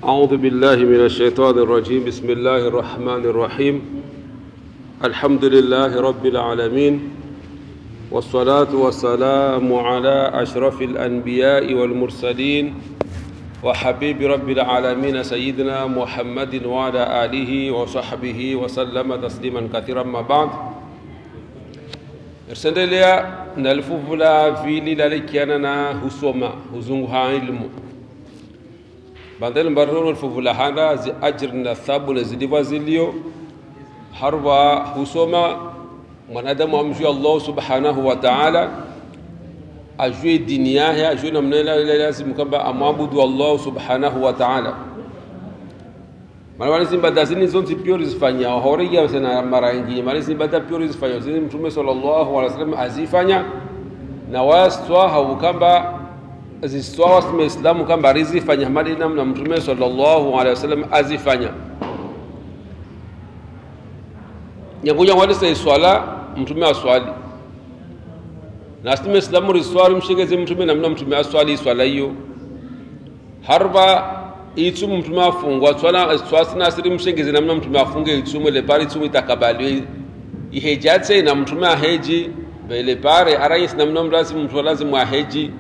أعوذ بالله من الشيطان الرجيم بسم الله الرحمن الرحيم الحمد لله رب العالمين والصلاة والسلام على أشرف الأنبياء والمرسلين وحبيب رب العالمين سيدنا محمد وعلى آله وصحبه وسلم تسليما كثيرا ما بعد irsendelea na lifuvu la vili lalekiana na husoma huzungu ha ilmu bandel mbarnono lifuvu la handa zi ajr na thabu na zidiva zilio harwa husoma mwanadamu amjue allah subhanahu wa taala ajue dini yahe ajue namna lazimu kwamba amwabudu allah subhanahu wa taala mana ibada zini zonse pio rizifanya horiya sana mara nyingine mana ibada pio rizifanya zini mtume sallallahu alaihi wasallam azifanya na waswa haukamba ziswa wasme islamu kamba rizifanya mali namna mtume sallallahu alaihi wasallam azifanya nyanguja ngwalisa iswala mtume aswali na asime islamu riswali mshigeze mtume namna mtume aswali iswala hiyo harba itsumu mtume afungwa tswana tswasina siri mshengezi namna mtume afunge itsumu ile pare itsumu itakabaliwe ihejatse na mtume aheji vile pare arayis namna mlazim mtu lazim aheji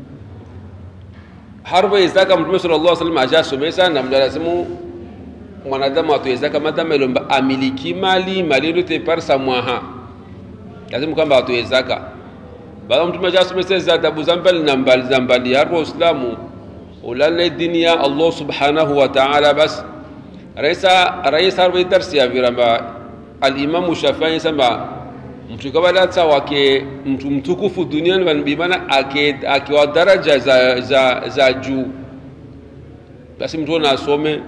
harba izaka mtume sallallahu alaihi wasallam ajasomesa na mlazimu mwanadamu atoezaka madama ilomba amiliki mali mali yote par sa mwaha lazima kwamba atoezaka baada mtume ajasomesa za adabu za mbali na mbali za mbali ya Uislamu ulale dini ya allah subhanahu wa ta'ala bas raisa raisa harbe darsi ya viramba alimamu shafii sema mtu kabalatsa wake mtu mtukufu duniani vanbimana akiwa daraja za, za, za juu basi mtu ona asome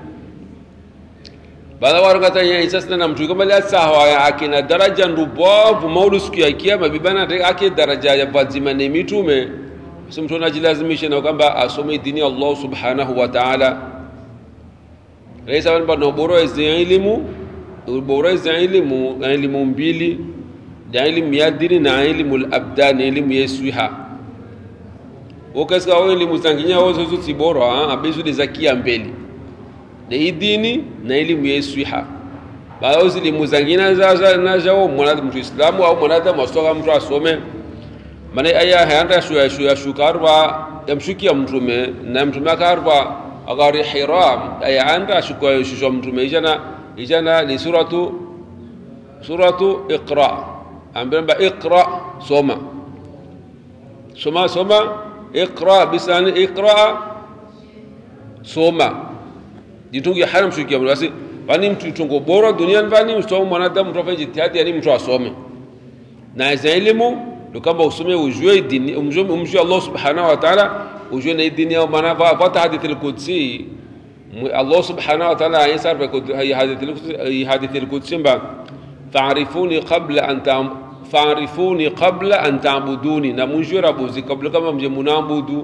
baada warukatanya isasina na mtu kabalatsa akina daraja ndubovu maulu siku ya kiyama bibana ake daraja ya vazima ne mitume basi mtu anajilazimisha na kwamba asome dini ya Allah subhanahu wa ta'ala raisa kwamba na ubora wa elimu ubora wa elimu na elimu mbili na elimu ya dini na elimu al-abdan elimu ya swiha wakasika wao elimu zanginya wao zote tibora abezu de zakia mbele na hii dini na elimu ya swiha baadhi ya elimu zangina za na jao mwanadamu mtu islamu au mwanadamu asoka mtu asome mana aya hayanda shuya shuya shukarwa yamshukia mtume na mtume akarwa agari hiram aya anda shukwa shusha mtume ijana ijana ni suratu suratu iqra ambamba iqra soma soma soma iqra bisani iqra soma jitungi haram shukia basi bani mtu tungo bora duniani bani msomo mwanadamu mtu afanye jitihadi yani mtu asome na elimu ndo kama usome ujue dini umjue Allah subhanahu wa ta'ala ujue na dini yao maana fata hadithi al-qudsi Allah subhanahu wa ta'ala yasar fi hadithi hadithi al-qudsi mba fa'rifuni qabla an fa'rifuni qabla an ta'buduni na mujue rabuzi kabla kama mje munabudu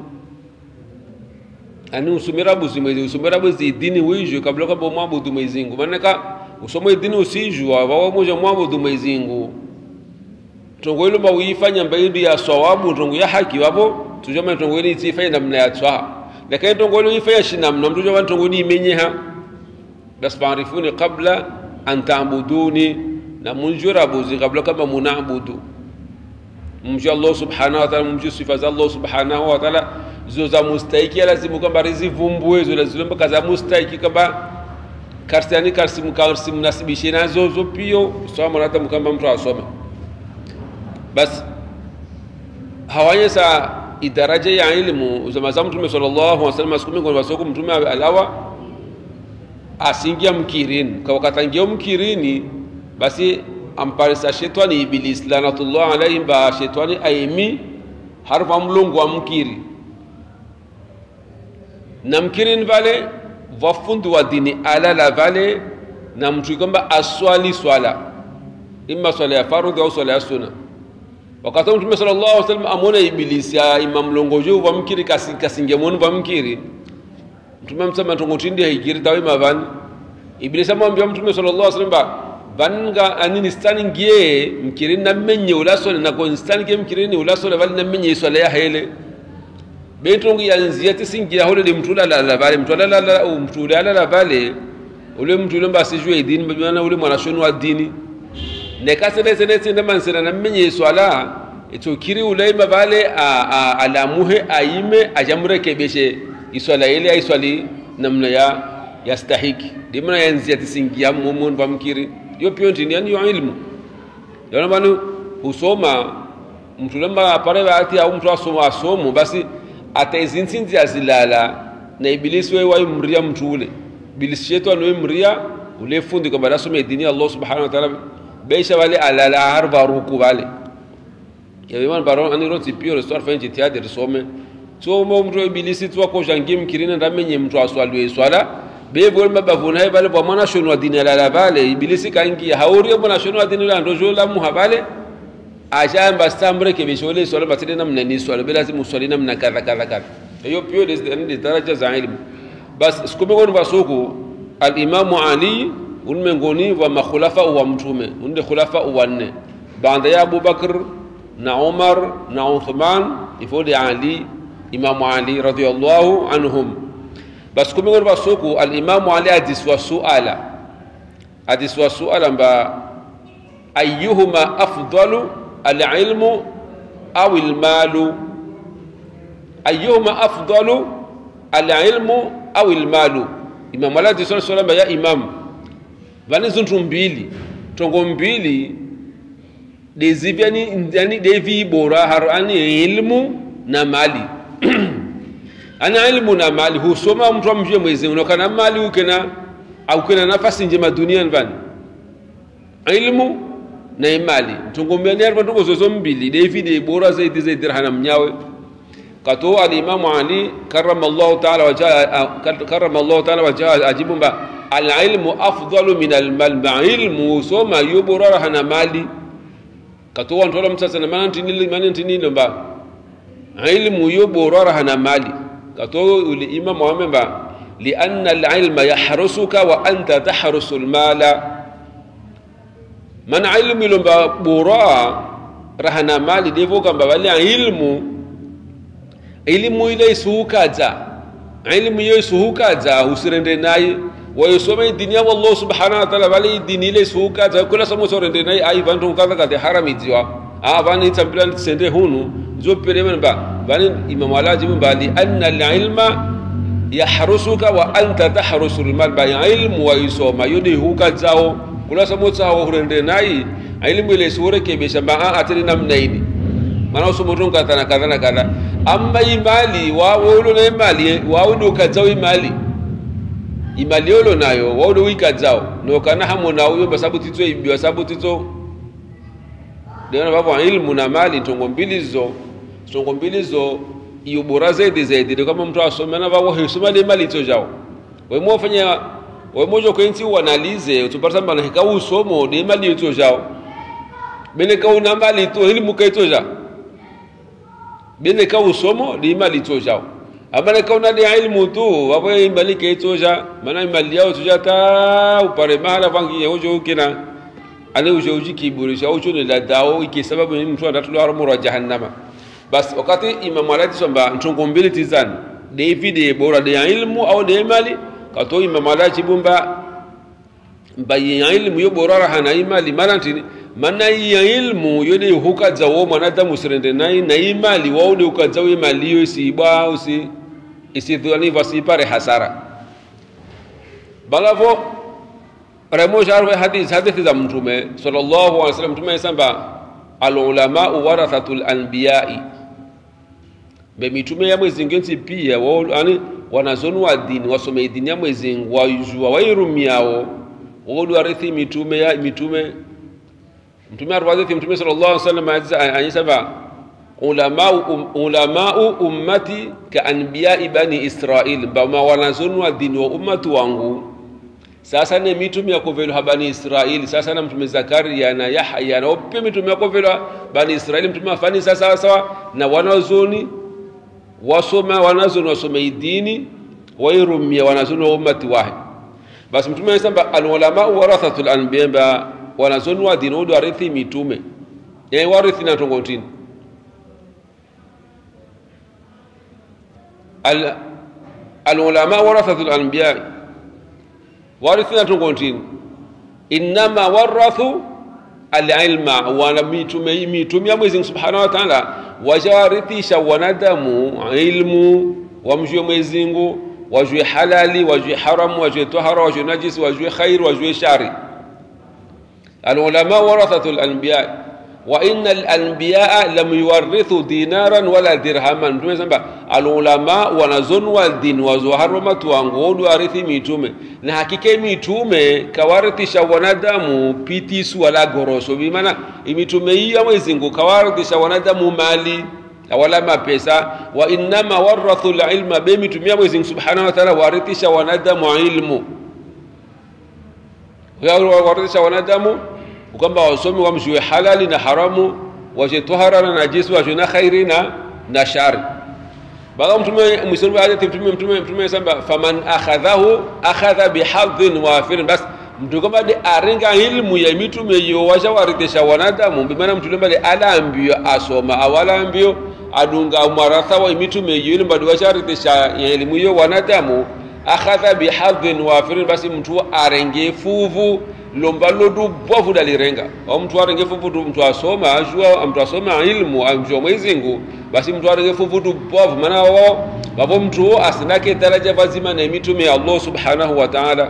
ani usome rabuzi mwezi usome rabuzi dini wijue kabla kama mwabudu mwezi Mungu maana ka usome dini usijua wao moja mwabudu mwezi Mungu tongo ilo mawifanya mbaidi ya sawabu tongo ya haki wapo tujoma tongo ili tifanya namna ya tsaha lakini tongo ilo ifanya shinamna mtu joma tongo ni menyeha bas baarifuni qabla an ta'buduni na munjura buzi kabla kama munabudu mjua Allah subhanahu wa ta'ala mjua sifa za Allah subhanahu wa ta'ala zo za mustahiki lazima kwamba rizivumbue zo lazima kaza mustahiki kama karsiani karsimu karsimu nasibishe nazo zo pio sawa hata mkamba mtu asome basi hawanyesa idaraja ya ilmu zama za mtume sallallahu alaihi wasallam siku mingi wasoko mtume alawa asingia mkirini kwa wakatangia mkirini basi amparisa shetani iblis lanatullah alayhi ba shetani aimi harfa mlungu wa mkiri na mkirini vale vafundi wa dini alala vale na mtu kwamba aswali swala imma swala ya fardhi au swala ya sunna wakati mtume sallallahu alaihi wasallam amona ibilisi ya imam longojo wa mkiri kasi kasinge monu wa mkiri mtume msema tongotindi haikiri tawe mavan ibilisi amwambia mtume sallallahu alaihi wasallam vanga anini stani ngie mkiri na menye ulasole na ko stani ke mkiri ni ulasole vali na menye swala ya hele bentongo yanzia tisingia hole de mtu la vale mtu la la mtu la la vale ule mtu ule mbasi jwe dini bana ule mwanashoni wa dini ne kasene sene sene mansena na menye swala ito kiri ule mavale alamuhe aime ajamrekebeshe iswala ile aiswali namna ya yastahiki dimna yanzia tisingia mumun vamkiri yo pio ntini yani yo ilmu yana banu husoma mtu lamba apare bati au mtu asoma asomo basi ataizinsinzi azilala na ibilisi wewe waimria mtu ule ibilisi shetani waimria ule fundi kwamba nasome dini ya Allah subhanahu wa ta'ala beisha wale alala harba ruku wale yawiman baron ani roti pio restore fa jitihadi risome so mo mtu ibilisi tu ko jangi mkirina ndamenye mtu aswalwe swala be bol mabavuna he bale bwana shonu wa dini la bale ibilisi kangi hauri bwana shonu wa dini la ndojo la muhabale ashamba stambre ke bishole swala batide namna ni swala bila lazima uswali namna kadha kadha kadha hiyo pio ni daraja za ilmu bas sikume kwa basuku al-Imam Ali unmengoni wa makhulafa wa mtume unde khulafa wanne baada ya Abu Bakr na Umar na Uthman ifodi Ali Imam Ali radhiyallahu anhum bas kumi kwa basuku al-Imam Ali adiswa suala adiswa suala mba ayyuhuma afdalu al-ilmu aw al-malu ayyuhuma afdalu al-ilmu aw al-malu Imam Ali adiswa suala ya Imam vani zinthu mbili tongo mbili dezivyani yani devi bora haro ani ilmu na mali ana ilmu na mali husoma mtu amjue mwezi unokana mali ukena au kena nafasi njema duniani vani ilmu na imali tongombeni arba tongo zozo mbili devi de bora zaidi zaidi dirhana mnyawe kato alimamu ali karamallahu taala wajha karamallahu taala wajha ajibu mba alilmu afdalu min almal ma ilmu soma yoborara hana mali kato wantola msasa na maana tinili maana tinili mba ilmu yoborara hana mali kato uli imam wame mba lianna alilma yahrusuka wa anta tahrusu almala mana ilmu ilomba bora rahana mali devo kamba wale ilmu ilmu ile isuhukaza ilmu iyo isuhukaza usirende naye wayosoma dini ya Allah subhanahu wa ta'ala bali dini ile suka za kula samo sorende nai ai vantu kaza kade harami jiwa a vani tambila sende hunu zo pere men ba vani imam alaji mun bali anna al-ilma yahrusuka wa anta tahrusu al-mal ba ilmu wa yusoma yodi huka zao kula samo zao hurende nai ilmu ile sure ke be shamba a atiri nam naini mana usumu tunka tana kadha na kadha amma imali wa wolo na imali wa wudu ka zao imali imali yolo nayo waudo wika zao nokana hamo na uyo basabu tito ibiwa sabu tito ndio babo ilmu na mali tongo mbili zo tongo mbili zo iyo bora zaidi zaidi ndio kama mtu asome na babo hisoma ile mali to jao wewe mwafanya wewe mojo kwenti uanalize utupata mbana hika usomo de mali to jao bene ka una mali to ilmu kaito jao bene ka usomo de mali to jao amana kauna de ilmu tu wapo imali ke toja mana imali yao toja ta upare mahala vangi ya ujo kina ale ujo uji kiburisha ujo ni la dao iki sababu ni mtu anatulu haramu wa jahannama bas wakati imam alati somba ntongo mbili tizani david bora de ilmu au de mali kato imam alati bumba mbayi ilmu yo bora hana imali manantini mana ya ilmu yode hukaza wo mwanadamu sirende nai na imali waude ukaza wo imali yo isibwa usi isidhani vasipare hasara balavo remo sharwe hadith hadithi za mtume sallallahu alaihi wasallam mtume samba alulama warathatul anbiya'i be mitume ya mwezi ngenzi pia wao yani wanazonu wa dini wasome dini ya mwezi wajua wairumiao wao warithi mitume ya mitume mtume arwadithi mtume sallallahu alaihi wasallam anyisaba ulamau um, ulamau ummati ka anbiyai bani israil bama wanazonwa dini wa ummatu wangu sasa ne mitume yakovelo ha bani israili sasa na mtume zakaria na yahya na ope mitume yakovelo bani israili mtume afani sasa sawa na wanazoni wasoma wanazoni wasome idini wairumia wanazoni wa ummati wahi basi mtume anasema alulamau warathatul anbiya wanazoni wa dini odo warithi mitume yaani warithi na tongotini al alulama warathatu lanbiya warithina tungontini innama warathu alilma wana mitume mitume ya Mwenyezi Mungu Subhanahu wa Ta'ala wajawarithisha wanadamu ilmu wamjue Mwenyezi Mungu wajue halali wajue haramu wajue tahara wajue najisi wajue khair wajue shari alulama warathatu alanbiya wa inna alanbiya lam yuwarithu dinaran wala dirhaman mtume samba alulama wanazonwa dini wazoharoma tuangodu warithi mitume na hakika mitume kawarithisha wanadamu pitisu wala goroso bimana imitume hiyo Mwenyezi Mungu kawarithisha wanadamu mali wala mapesa wa innama warathu alilma be mitume Mwenyezi Mungu Subhanahu wa Ta'ala warithisha wanadamu ilmu warithisha wanadamu kwamba wasome wamjue halali na haramu wajue tohara na najisi wajue na khairi na na shari baada mtume mwislamu hadithi mtume mtume mtume samba faman akhadhahu akhadha bihadhin wafirin bas mtu kama de arenga ilmu ya mitume yo washa warithisha wanadamu bimana mtu lembale ala ambio asoma awala ambio adunga mwaratha wa mitume yo ile mbadi washa warithisha elimu yo wanadamu akhadha bihadhin wafirin basi mtu arenge fuvu lomba lodu bovu dalirenga au mtu arenge fuvu mtu asoma ajua mtu asoma ilmu amjua Mwenyezi Mungu basi mtu arenge fuvu tu bovu maana wao wapo mtu asinake daraja vazima na mitume ya Allah subhanahu wa ta'ala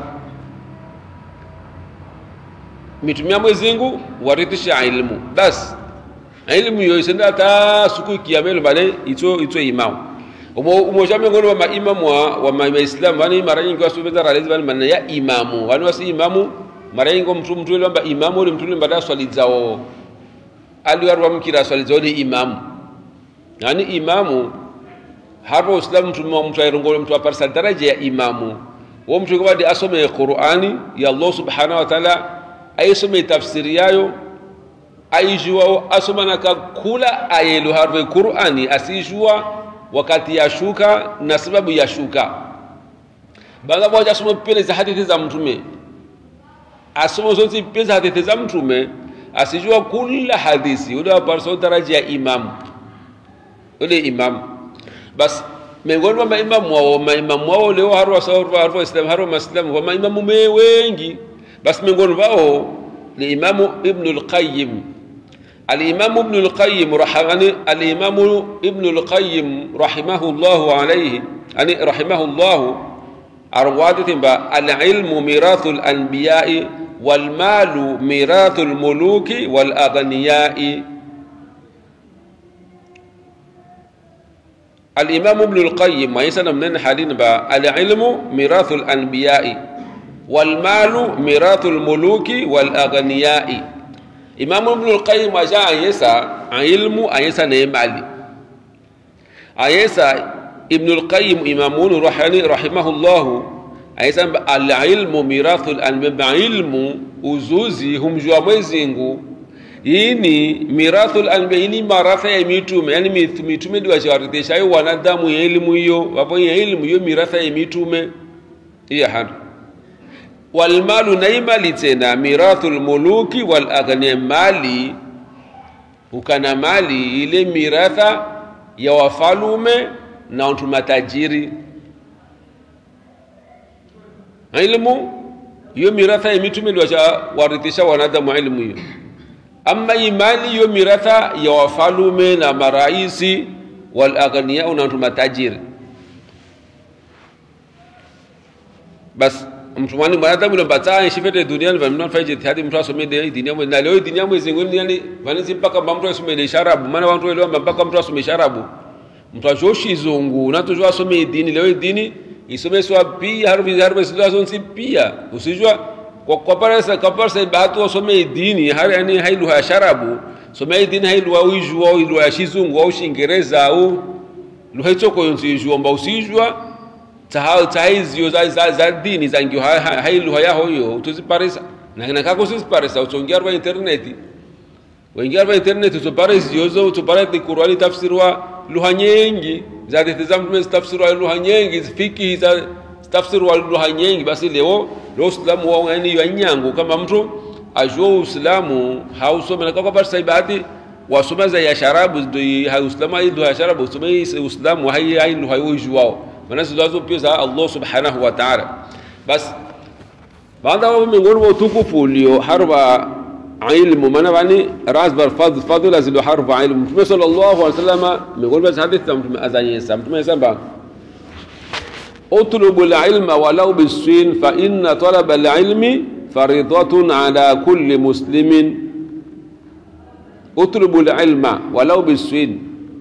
mitume ya Mwenyezi Mungu warithisha ilmu basi ilmu yo isenda ta siku kiyamelo bale ito ito imam umo umoja miongoni wa maimamu wa, wa maislamu wani mara nyingi wasubeza ralezi bali maana ya imamu wani wasi imamu mara nyingi mtu mtu ile kwamba imamu ule mtu ile baada swali zao aliwarwa mkira swali zao ni imamu yani imamu hapo uislamu mtu mtu ayrongo mtu aparsa daraja ya imamu wo mtu kwa asome Qur'ani ya Allah subhanahu wa ta'ala aisome tafsiri yayo aijua asoma na kula ayelu harve Qur'ani asijua wakati ya shuka na sababu ya shuka baada moja asome pele za hadithi za mtume asome zote pele za hadithi za mtume asijua kula hadithi ule aparsa daraja ya imam ule imam bas miongoni mwa maimamu wao maimamu wao leo harwa sawa harwa islam harwa maslam wa maimamu wengi basi miongoni wao ni imamu ibn al-qayyim الإمام ابن القيم رحمه الإمام ابن القيم رحمه الله عليه يعني رحمه الله أرواد العلم ميراث الأنبياء والمال ميراث الملوك والأغنياء الإمام ابن القيم ما يسأل من حالين العلم ميراث الأنبياء والمال ميراث الملوك والأغنياء imamu ibn al-qayyim aja ayesa ilmu ayesa ne mali ayesa ibn al-qayyim imamun rahani rahimahullah ayesa al-ilmu mirathul anbiya ilmu uzuzi humjua Mwenyezi Mungu ini mirathul anbiya ini maratha ya mitume yani mitume ndio wachawarithisha hiyo wanadamu ya elimu hiyo wapo ya elimu hiyo miratha ya mitume hiya hadu walmalu na mali tena mirathu lmuluki walaghnia mali ukana mali ile miratha ya wafalume na watu matajiri ilmu hiyo miratha ya mitume ndio warithisha wanadamu ilmu hiyo ama imali hiyo miratha ya wafalume na maraisi walaghnia na watu matajiri basi mtumani mwanadamu ilo bataa shifete duniani vandu nafanya jitihadi mtu asome de dini yamwe na leo dini yamwe zingoni yani vanisi mpaka mtu asome de sharabu maana watu leo mpaka mtu asome sharabu mtu ajoshi zungu na tujua asome dini leo dini isome swa pia harbi harbi sila zonsi pia usijua kwa kwa parasa kwa parasa bahatu asome dini hari yani hailu ya sharabu some dini hailu au ijua au ilu ya shizungu au shingereza au lugha choko yonsi ijua mba usijua tahizio za, za, za dini zangio hailuha yaho hiyo utuziparisa na kako usiziparisa utsongia rwa interneti wengia rwa interneti utoparisiyo zo utoparati kurwani tafsirwa lugha nyingi za hadithi za mtume zitafsirwa lugha nyingi zifiki za zitafsirwa lugha nyingi basi leo leo uislamu wao yani ya nyango kama mtu ajua uislamu hausome na kwa parisa ibadi wasoma za ya sharabu do ha uislamu ai do ya sharabu usoma uislamu hai ai do hai ujuwao maana zilazo pia za Allah subhanahu wa ta'ala bas baada wa miongoni mwa utukufu ulio harba ilmu maana bani razbar fadl fadla zilu harba ilmu mtume sallallahu alaihi wasallam miongoni mwa hadithi za mtume azanyesa mtume samba اطلبوا العلم ولو بالسين فإن طلب العلم فريضة على كل مسلم اطلبوا العلم ولو بالسين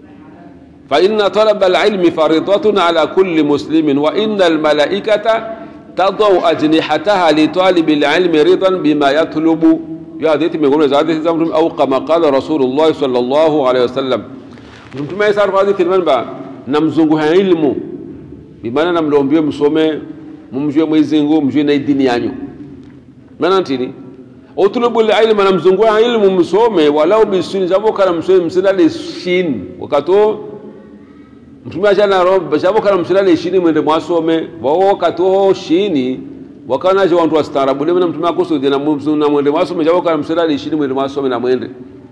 فإن طلب العلم فريضة على كل مسلم وإن الملائكة تضع أجنحتها لطالب العلم رضا بما يطلب يا حديث من قول حديث زمرم أو كما قال رسول الله صلى الله عليه وسلم mtume Isa hadithi manba namzunguha ilmu bimaana namlombie msome mumjue Mwenyezi Mungu mjue na dini yanyu maana ntini utulubu ilma namzungua ilmu msome walau bisini jabo kana msome msilale shin wakato mtume ajana roba jabo kana msilale shini mwende mwasome wao wakato shini wakana je wantu wastaarabu leo na mtume akusudi na na mwende mwasome jabo kana msilale shini mwende mwasome na mwende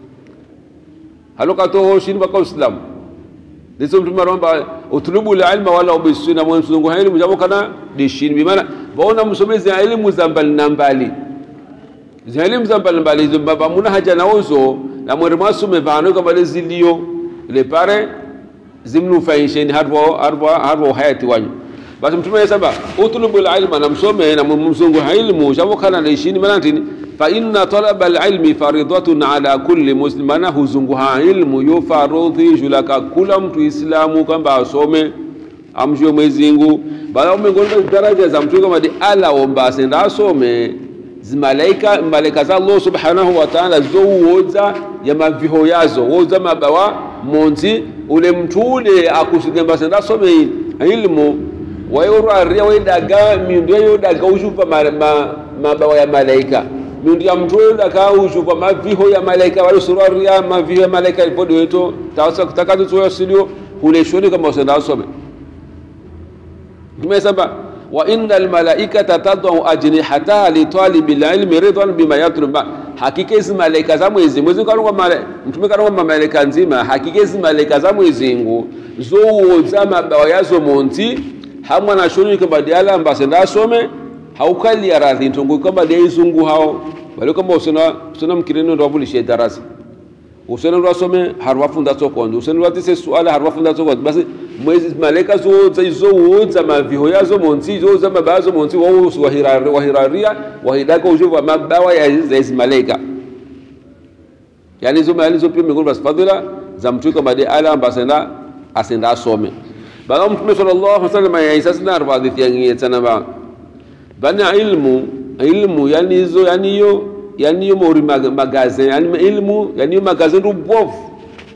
halo kato shini baka uislamu ndizo mtume romba utulubu ilma wala bisini na mzungua ilmu jabo kana dishini bimaana waona msomezi elimu za mbali na mbali elimu za mbalimbali hizo baba muna haja naozo na mwere mwasume vano kama le zilio le pare zimnufaisheni harbo harbo harbo hayati wanyu basi mtume saba utlubu ilma na msome na mzungu ilmu jabo kana na ishini manatini fa inna talaba alilmi faridatun ala kulli muslim ana huzungu ilmu yo farodhi julaka kula mtu islamu kwamba asome amjue Mwenyezi Mungu bala umengonda daraja za mtu kama di ala omba asenda asome zimalaika malaika za Allah subhanahu wa ta'ala zouwoza ya maviho yazo woza mabawa monzi ule mtu ule akusigemba senda some ilmu wayorwaria wedaga miundu yayo daga ushupa ma, ma, mabawa ya malaika miundu ya mtu ule daga ushupa maviho ya malaika wale surwaria maviho ya malaika ipodi weto tawasa kutakatu tuwa silio ule shoni kama usenda some tumesaba wa inna almalaikata tadau ajnihataha litalibi lilmi ridwan bima yatlub hakika hizi malaika za mwezi mwezi kanongwa mtume kanongwa malaika nzima hakika hizi malaika za mwezi ngu zowoza mabawa yazo monti hamwe na shoni kamba diala mbase ndasome haukali ya radhi ntongo kamba dia izungu hao bali kamba usona usona mkireno ndo avulishe darasa usena ndo asome harwafunda tsokondo usena ndo atise suala harwafunda tsokondo basi mwezi malaika zoza izowoza maviho yazo monsi zoza mabawa yazo monsi wawusu wahiraria wahidaka ujuvu wa mabawa ya hizi malaika yani hizo mali hizo pia miongoni mwa fadhila za mtu kama de ala ambasenda asenda asome baga mtume sallallahu alaihi wasallam ya isa sina arba hadithi yangi sana ba bana ilmu ilmu yani hizo yani hiyo yani hiyo mori magazin yani ilmu yani hiyo magazin rubovu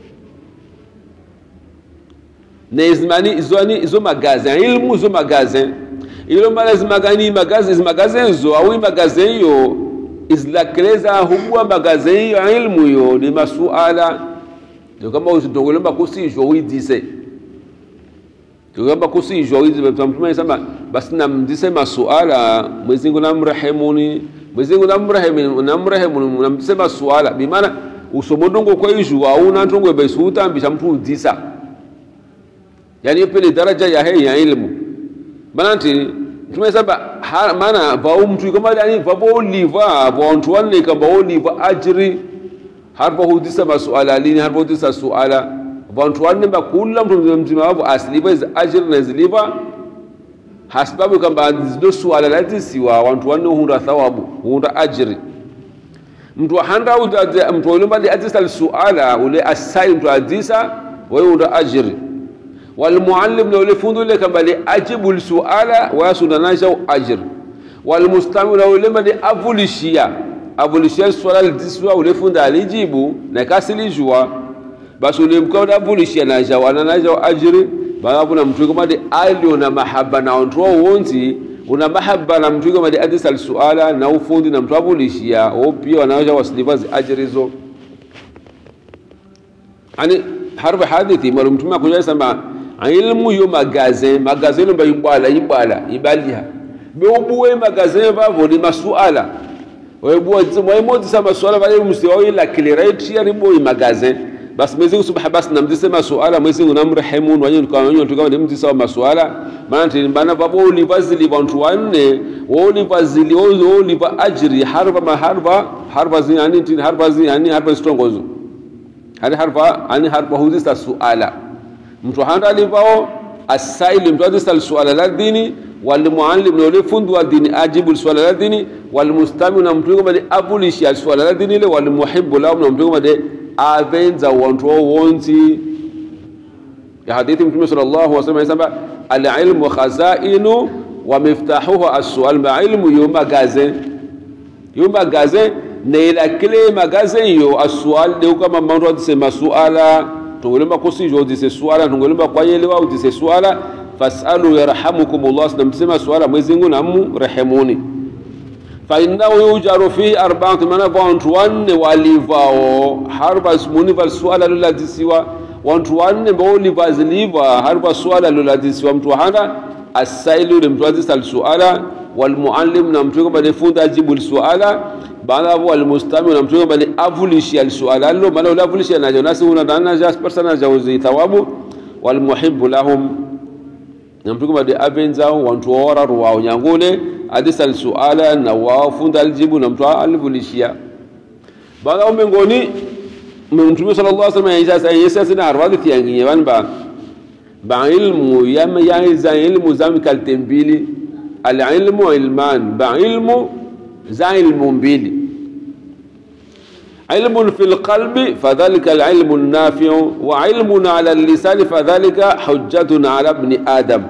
nezimani izoni izo magazin ilmu izo magazin ilo mala zimagani magazin zimagazin zo au magazin yo izlakeleza hubwa magazin yo ilmu yo ni masuala ndio kama usitongolomba kusijwa uidise ndio kama kusijwa uidise mtume sema basi namdise masuala Mwenyezi Mungu namrehemuni Mwenyezi Mungu namrehemu namrehemu namdise masuala bimaana usomodongo kwa ijwa au nantongo besu utambisha mtu udisa yani pele daraja ya hei ya ilmu mananti tumesaba mana vau mtu kama yani vavo liva vantu wanne kamba liva ajri harba hudisa masuala lini harba hudisa suala vantu wanne ba kula mtu mzima wavo asiliva iz ajri na ziliva hasbabu kamba zido suala lazisiwa wantu wanne hunda thawabu hunda ajri mtu handa mtu ulumba li adisa suala ule asai mtu adisa wewe hunda ajri والمعلم لو لفندو لك بل أجب السؤال ويسودناجو أجر والمستمع لو لما دي أفوليشيا أفوليشيا السؤال الدسوا ولفند عليجيبو نكاسلي جوا بس ulimkuwa unavulisha na jawa na naja ajiri baba kuna mtu kama di alio na mahaba na onto wonzi una mahaba na mtu kama di adisal suala na ufundi na mtu avulishia au pia wanaja wasilivazi ajiri zo ani harba hadithi mara mtume akuja sema ilmu yo magazin magazin lo bayibala ibala ibaliha be ubuwe magazin vavo ni masuala waimozisa masuala vale msiwaila kilireti yaribo imagaze basi Mwenyezi Mungu subhanahu basi namzise masuala Mwenyezi Mungu namrehemu wanyo tukawanyo tukawa nimzisa wa masuala maana tilimbana babo ulivazili wantu wanne ulivazili uliva ajri harfa maharfa harfa zi yani tin harfa zi yani harfa stongozo hadi harfa yani harfa huzisa suala mtu handa alivao asaili mtu azisa suala la dini walmuallim na yule fundi wa dini ajibu swala la dini walmustami na mtu ngoma de abulishi swala la dini ile walmuhibbu lahu na mtu ngoma de avenza wantu wonsi ya hadithi mtume sallallahu alaihi wasallam anasema al-ilmu khazainu wa miftahuhu as-su'al ma ilmu yuma gaze yuma gaze na ila kile magaze yo as-su'al de kama mambo adise suala tungelemba kusijo udise suala tungelemba kwa yelewa udise suala fasalu yarhamukumullah namsema suala Mwenyezi Mungu namu rehemuni fa innahu yujaru fi arba'ati mana wantu wanne walivao harba ismuni val suala luladisiwa wantu wanne ambao livaziliva harba suala luladisiwa mtu hana asailu ule mtu azisa suala walmuallim na mtu kwamba funda ajibu suala baada hapo walmustami na mtu kwamba avulishi suala lo maana ule avulishi anajo nasi una dana jas persona jauzi thawabu walmuhibbu lahum na mtu kwamba avenza wantu wora ruwao nyangule adisa suala na wao funda aljibu na mtu alivulishia baada hapo mbingoni mtume sallallahu alaihi wasallam yasa yasa sina harwadi tianginye banba ba ilmu yama yaza ilmu zam kalte mbili alilmu ilman ba ilmu za ilmu mbili علم في القلب فذلك العلم النافع وعلم على اللسان فذلك حجة على ابن آدم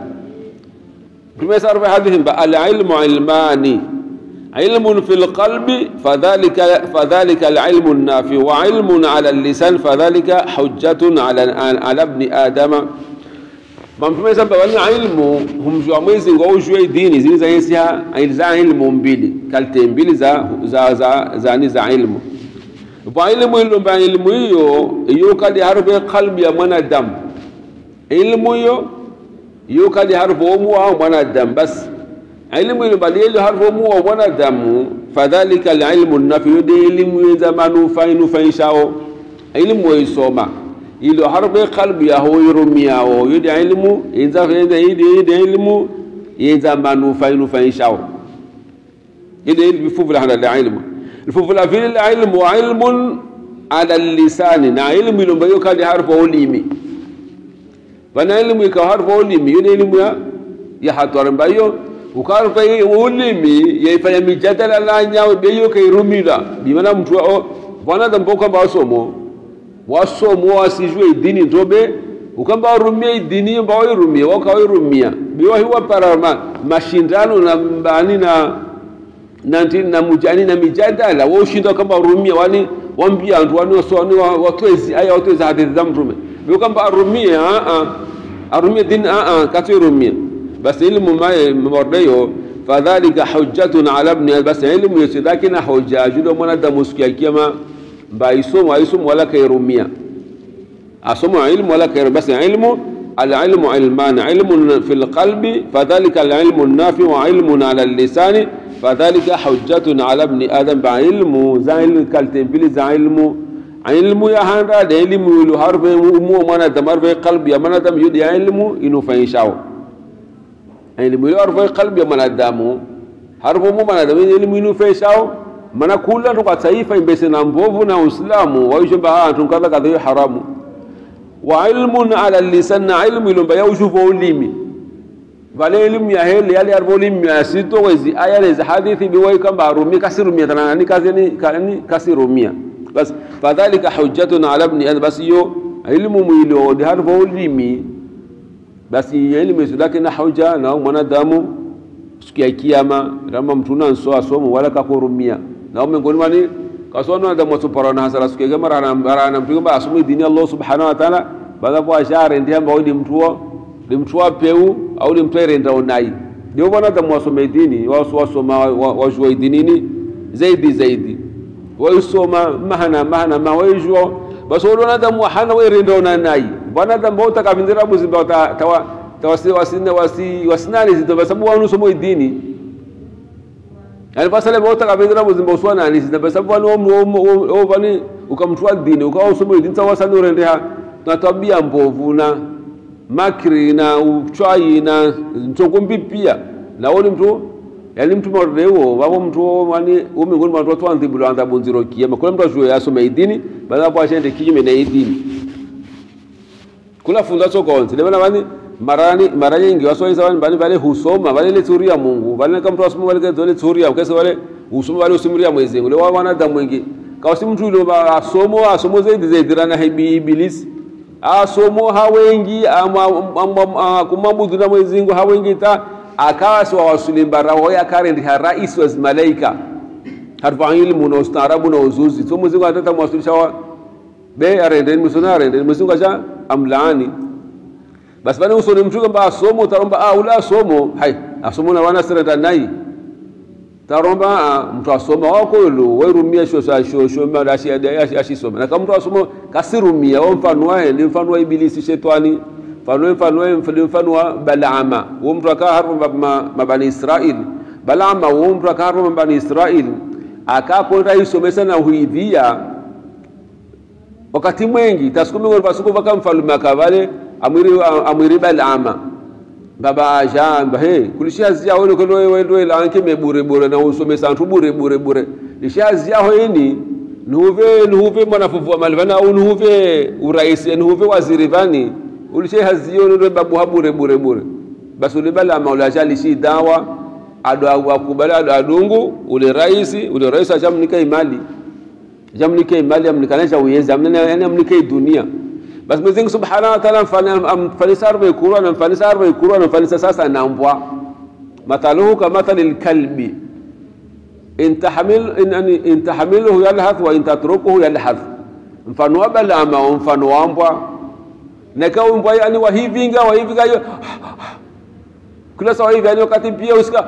كما يسأل في حديث العلم علمان علم في القلب فذلك فذلك العلم النافع وعلم على اللسان فذلك حجة على على ابن آدم mamtume sasa wani ilmu humjua mwezi ngo ujue dini zile za yesi za ilmu mbili kalte mbili za za za za ni za ilmu kwa ilmu ilo mba ilmu hiyo hiyo kadi harfe qalbi ya mwanadamu ilmu hiyo hiyo kadi harfe umu wa mwanadamu basi ilmu ilo bali ile harfe umu wa mwanadamu fadhalika alilmu nafi yode ilmu yenza manufaa inufaishao ilmu isoma ilo harfe qalbi ya hoyirumiyao yode ilmu yenza yenza yode ilmu yenza manufaa inufaishao ile ilmu fuvula hada ilmu الفوفلا في العلم وعلم على اللسان نا علم يلوم بيو كادي حرف وليمي فانا علم يكا حرف وليمي يوني علم يا يا حطور بيو وكار في وليمي يفanya mijadala la nyawe beyo kai rumila bimana mtu o bwana dambo kwamba wasomo wasomo wasijue dini ndobe ukamba rumia dini mbao irumia wakairumia biwa hiwa para mashindano na mbani na nanti na mujani na mijadala wo ushinda kama rumia wani wambia antu wani waswani watwezi aya watwezi hadithi za mtume bio kamba arumia a a arumia din a a katu rumia bas ilmu ma mordeyo fadhalika hujjatun ala ibn bas ilmu yesidakina hujja judo mwana da musikia kiyama ba isomo isomo wala kairumia asomo ilmu wala kairumia bas ilmu العلم علمان علم في القلب فذلك العلم النافع وعلم على اللسان فذلك حجة على ابن آدم بعلم زعل كالتنبيل زعلم علم يا هنرا ده علم يلو حرف مو مانا دمر في قلب يا مانا دم يد علم إنه فينشاو علم يلو حرف قلب يا مانا دم حرف مو مانا دم علم إنه فينشاو mana kula tuka taifa imbese na mbovu na uislamu waishomba ah tunkadha kadha haramu wa ilmun ala lisan na ilmu ilomba ya ushufu ulimi vale elimu ya hele yale arbo elimu ya sito wezi aya lezi hadithi biwai kamba arumia kasirumia tana ni kazi ni kani kasirumia bas fadhalika hujjatun ala ibn adam bas yo ilmu mwilo de harbo ulimi bas elimu sudake na hujja na mwanadamu siku ya kiyama rama mtuna nso asomo wala kakurumia na miongoni mwani kasona da mwaso parana hasara siku ya mara na mtu kwamba asomo dini Allah subhanahu wa ta'ala baada kwa ashare ndiye ambao ni mtuo limtwa peu au limtwere ndaonai ndio bwana da mwasome dini waso wasoma wajua dinini zaidi zaidi waisoma mahana mahana ma wajua basi wala da muhana wewe ndaona nai bwana da mbota kavindira buzimba tawa tawasi wasina wasi wasinani zito basabu wanu somo dini yani pasale bauta kabendera muzimba uswana anisi na basa vani o vani ukamtua dini ukawa usome dini sawa sana urende ha na tabia mbovu na makri na uchwai na nchongombi pia na woni mtu yani mtu mareo wabo mtu wani umingoni mwa watu andhibulo andhabu nziro kiyama kula mtu ajue asome idini baada hapo ashende kinyume na idini kula funda sokonzi lebana vani marani mara nyingi wasoisa vani vani vale husoma vale le tsuria mungu vale kama mtu asoma vale kale tsuria kesi vale husoma vale usimuria mwezi ngule wa wanadamu wengi kawasi mtu yule asomo asomo zaidi zaidi rana hibi ibilisi asomo hawengi kumwabudu na mwezi mungu hawengi ta akawa si wawasulimbara wawe akarendi ha rais wa malaika harfa ilmu na ustaarabu na uzuzi so mwezi mungu atata mwasulisha wa be arendeni musona arendeni mwezi mungu acha amlaani basi bani usoni mtu kwamba asomo utaromba ah ula asomo hai asomo na wana serenda nai taromba ah, mtu asoma wako lu werumia sho sho sho sho ma ashi ashi soma na kama mtu asoma kasirumia wa mfano wae ni mfano wa ibilisi shetani mfano mfano wa mfano wa balama wa mtu akaa hapo mabani Israel balama wa mtu akaa hapo mabani Israel akakwenda isomesa na huidhia wakati mwengi tasukumi ngolvasuku vaka mfalume akavale amwiri amwiri balama baba ajamba he kulishazia wene kolo wendo lanke me bure bure na usome santu bure bure bure lishazia hoini nuve nuve mwanafuvu wa malvana au nuve uraisi nuve waziri vani ulishe hazio ndo babu habure bure bure basi ule balama ule ajali shi dawa ado akubala ado adungu ule raisi ule raisi ajamnika imali jamnika imali amnikanisha uyezi amnena yani amnika dunia basi Mwenyezi Mungu Subhanahu wa Ta'ala amfanisa arba ikuru anamfanisa arba ikuru anamfanisa sasa na mbwa mathaluhu kamathali lkalbi in tahmil in, in tahmiluhu yalhath wa in tatrukuhu yalhath mfano wa balama mfano wa mbwa nakawa mbwa yani wahivinga wahivinga hiyo kila sawa hivi yani wakati pia usika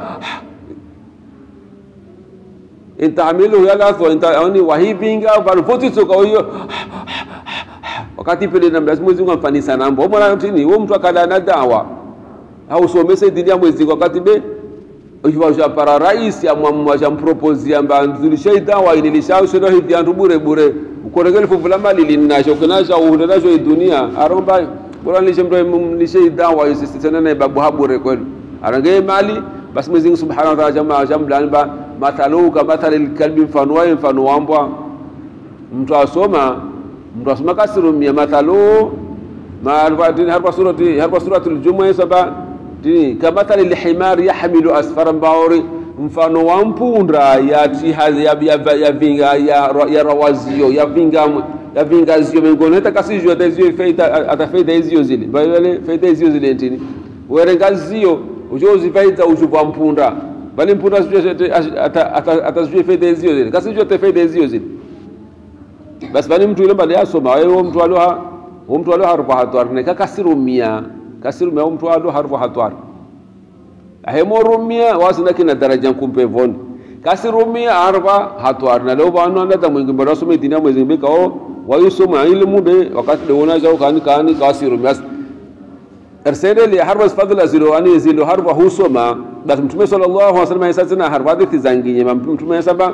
in tahmiluhu yalhath wa in yani wahivinga vanfoti soka hiyo wakati pele na Mwenyezi Mungu amfanisa nambo mwana tini wewe mtu akala na dawa au somese dini ya Mwenyezi Mungu wakati be ukiwa para rais ya mwamwa ya propose amba nzulisha dawa inilisha ushono hivi antu bure bure ukoregele fuvula mali linasho kunasha uhundacho dunia aromba bora nilishe mtu nilishe dawa yisi tena na babu habure kwenu arange mali basi Mwenyezi Mungu Subhanahu wa Ta'ala jamaa jamlan ba mathalu kama mathalil kalbi mfano wa mfano wambwa mtu asoma mtu asoma kasirumia mathalu harpa surati harpa suratul jumu'a saba tini kamathali lhimari yahmilu asfara mbaori mfano wa mpunda yati yavinga ya rawazio yavinga yavingazio mengoni hata kasizio atazio feita atafeita izio zile bale feita izio zile ntini werengazio ujozifaita ushuvwa mpunda bali mpunda atazio feita izio zile kasizio atafeita izio zile basi bani mtu yule mbali asoma wewe mtu aloha mtu aloha harfa hatwar ne ka kasirumia kasirumia mtu alo harfa hatwar ahemorumia wasina kina daraja kumpe von kasirumia harfa hatwar na leo bano anda mwingi mbona asome dini mwezi mbeka o wayusoma ilmu be wakati de wona jao kani kani kasirumia ersede li harfa fadla zilo ani zilo harfa husoma basi mtume sallallahu alaihi wasallam yasazina harfa hadithi zanginye mtume yasaba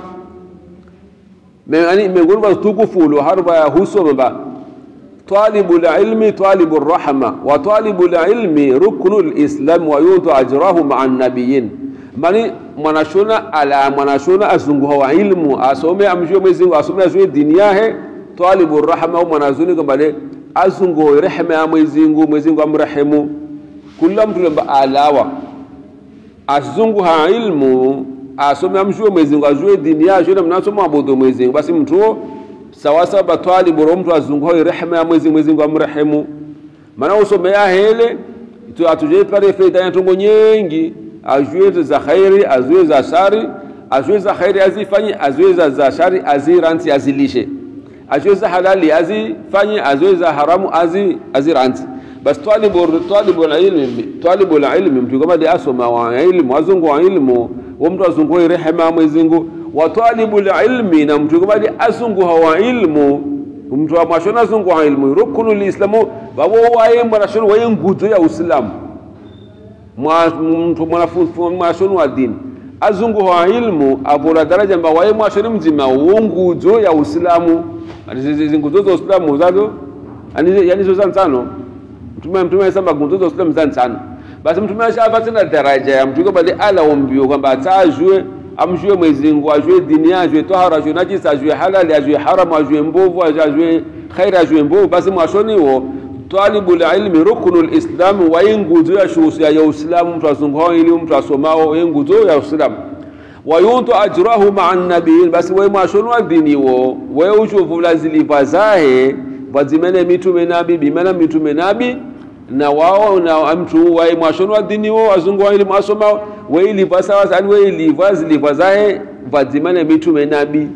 yani miongoni mwa tukufu ulo harba ya husoma ba talibu lilmi talibu rahma wa talibu lilmi ruknu lislam wa yutu ajrahu maa nabiyin mani mwanashona ala mwanashona azunguha wa ilmu asome amjue mwezi Mungu asome azue dini yahe talibu rahma mwanazuni kwamba le azunguhe rehema ya mwezi Mungu mwezi Mungu amrehemu kula mtu lamba alawa azunguha ilmu asome amjue Mwenyezi Mungu ajue dini yake na mnasoma abudu Mwenyezi Mungu basi mtu sawa sawa batwali bora mtu azunguhe rehema ya Mwenyezi Mwenyezi Mungu amrehemu maana usome ya hele tu atuje pale faida ya tungo nyingi ajue za khairi ajue za shari ajue za khairi azifanye ajue za za shari aziranti azilishe ajue za halali azifanye ajue za haramu azi aziranti bas talibu talibu ilmi talibu ilmi mtu kama de asoma wa ilmu azungu wa ilmu wa mtu azunguhe rehema ya Mwenyezi Mungu wa talibu ilmi na mtu kama de azunguha wa ilmu mtu amashona azunguha ilmu rukunu lislamu babo waye mwanashona waye nguzo ya uislamu mtu mwanafunzi mwashona wa dini azungu wa ilmu avula daraja mba waye mwashoni mzima uungudzo ya uislamu ani nguzo za uislamu zazo ani yani zo zansano mtume mtume samba nguzo za uislamu zansano basi mtume ashava tena daraja ya mtu bali ala ombio kwamba atajue amjue Mwenyezi Mungu ajue dini ajue tahara ajue najisi ajue halali ajue haramu ajue mbovu ajue khairi ajue mbovu basi mwashoni wo talibul ilmi ruknul islam wa nguzo ya shuhusi ya uislamu mtu azunguao ili mtu asomao nguzo ya uislamu wayuntu ajrahu maa nabiyin basi we mwashoni wa dini wo we uchuvula ziliva zahe vazimene mitume nabi bimena mitume nabi na wao na mtu wae mwashoni wa dini wo wazungu wa elimu asomao we iliva sawa sani we iliva ziliva zahe vazimene mitume nabi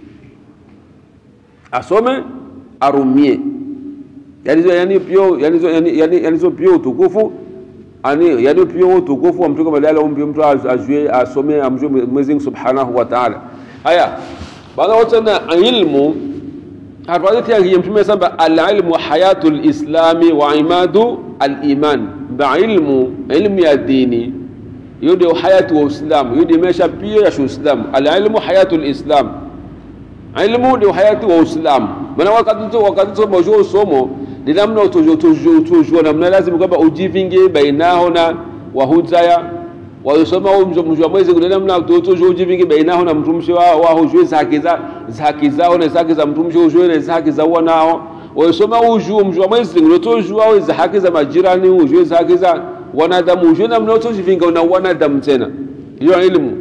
asome arumie yanizo yani pio yanizo yani yani yanizo pio utukufu ani yani pio utukufu wa mtume badala umbi mtu ajue asome amjue Mwenyezi Mungu Subhanahu wa Ta'ala haya baada wote na ilmu hatuwezi tiangie mtume samba al-ilmu hayatul islami wa imadu al-iman ba ilmu ilmu ya dini hiyo ndio hayatu wa Uislamu hiyo ndio maisha pia ya Uislamu al-ilmu hayatul islam ilmu ndio hayatu wa Uislamu maana wakati tu wakati tu mojoo somo ni namna utujua namna lazima kwamba ujivinge bainaho na wahudaya wayosoma mjua mwezi kuna namna utujua ujivinge bainaho na mtumshi wa wahujue zake za zake zao na zake za mtumshi ujue na zake za wanao wayosoma ujue mjua mwezi kuna utujua za haki za majirani ujue zake za wanadamu ujue namna utujivinga na wanadamu tena hiyo elimu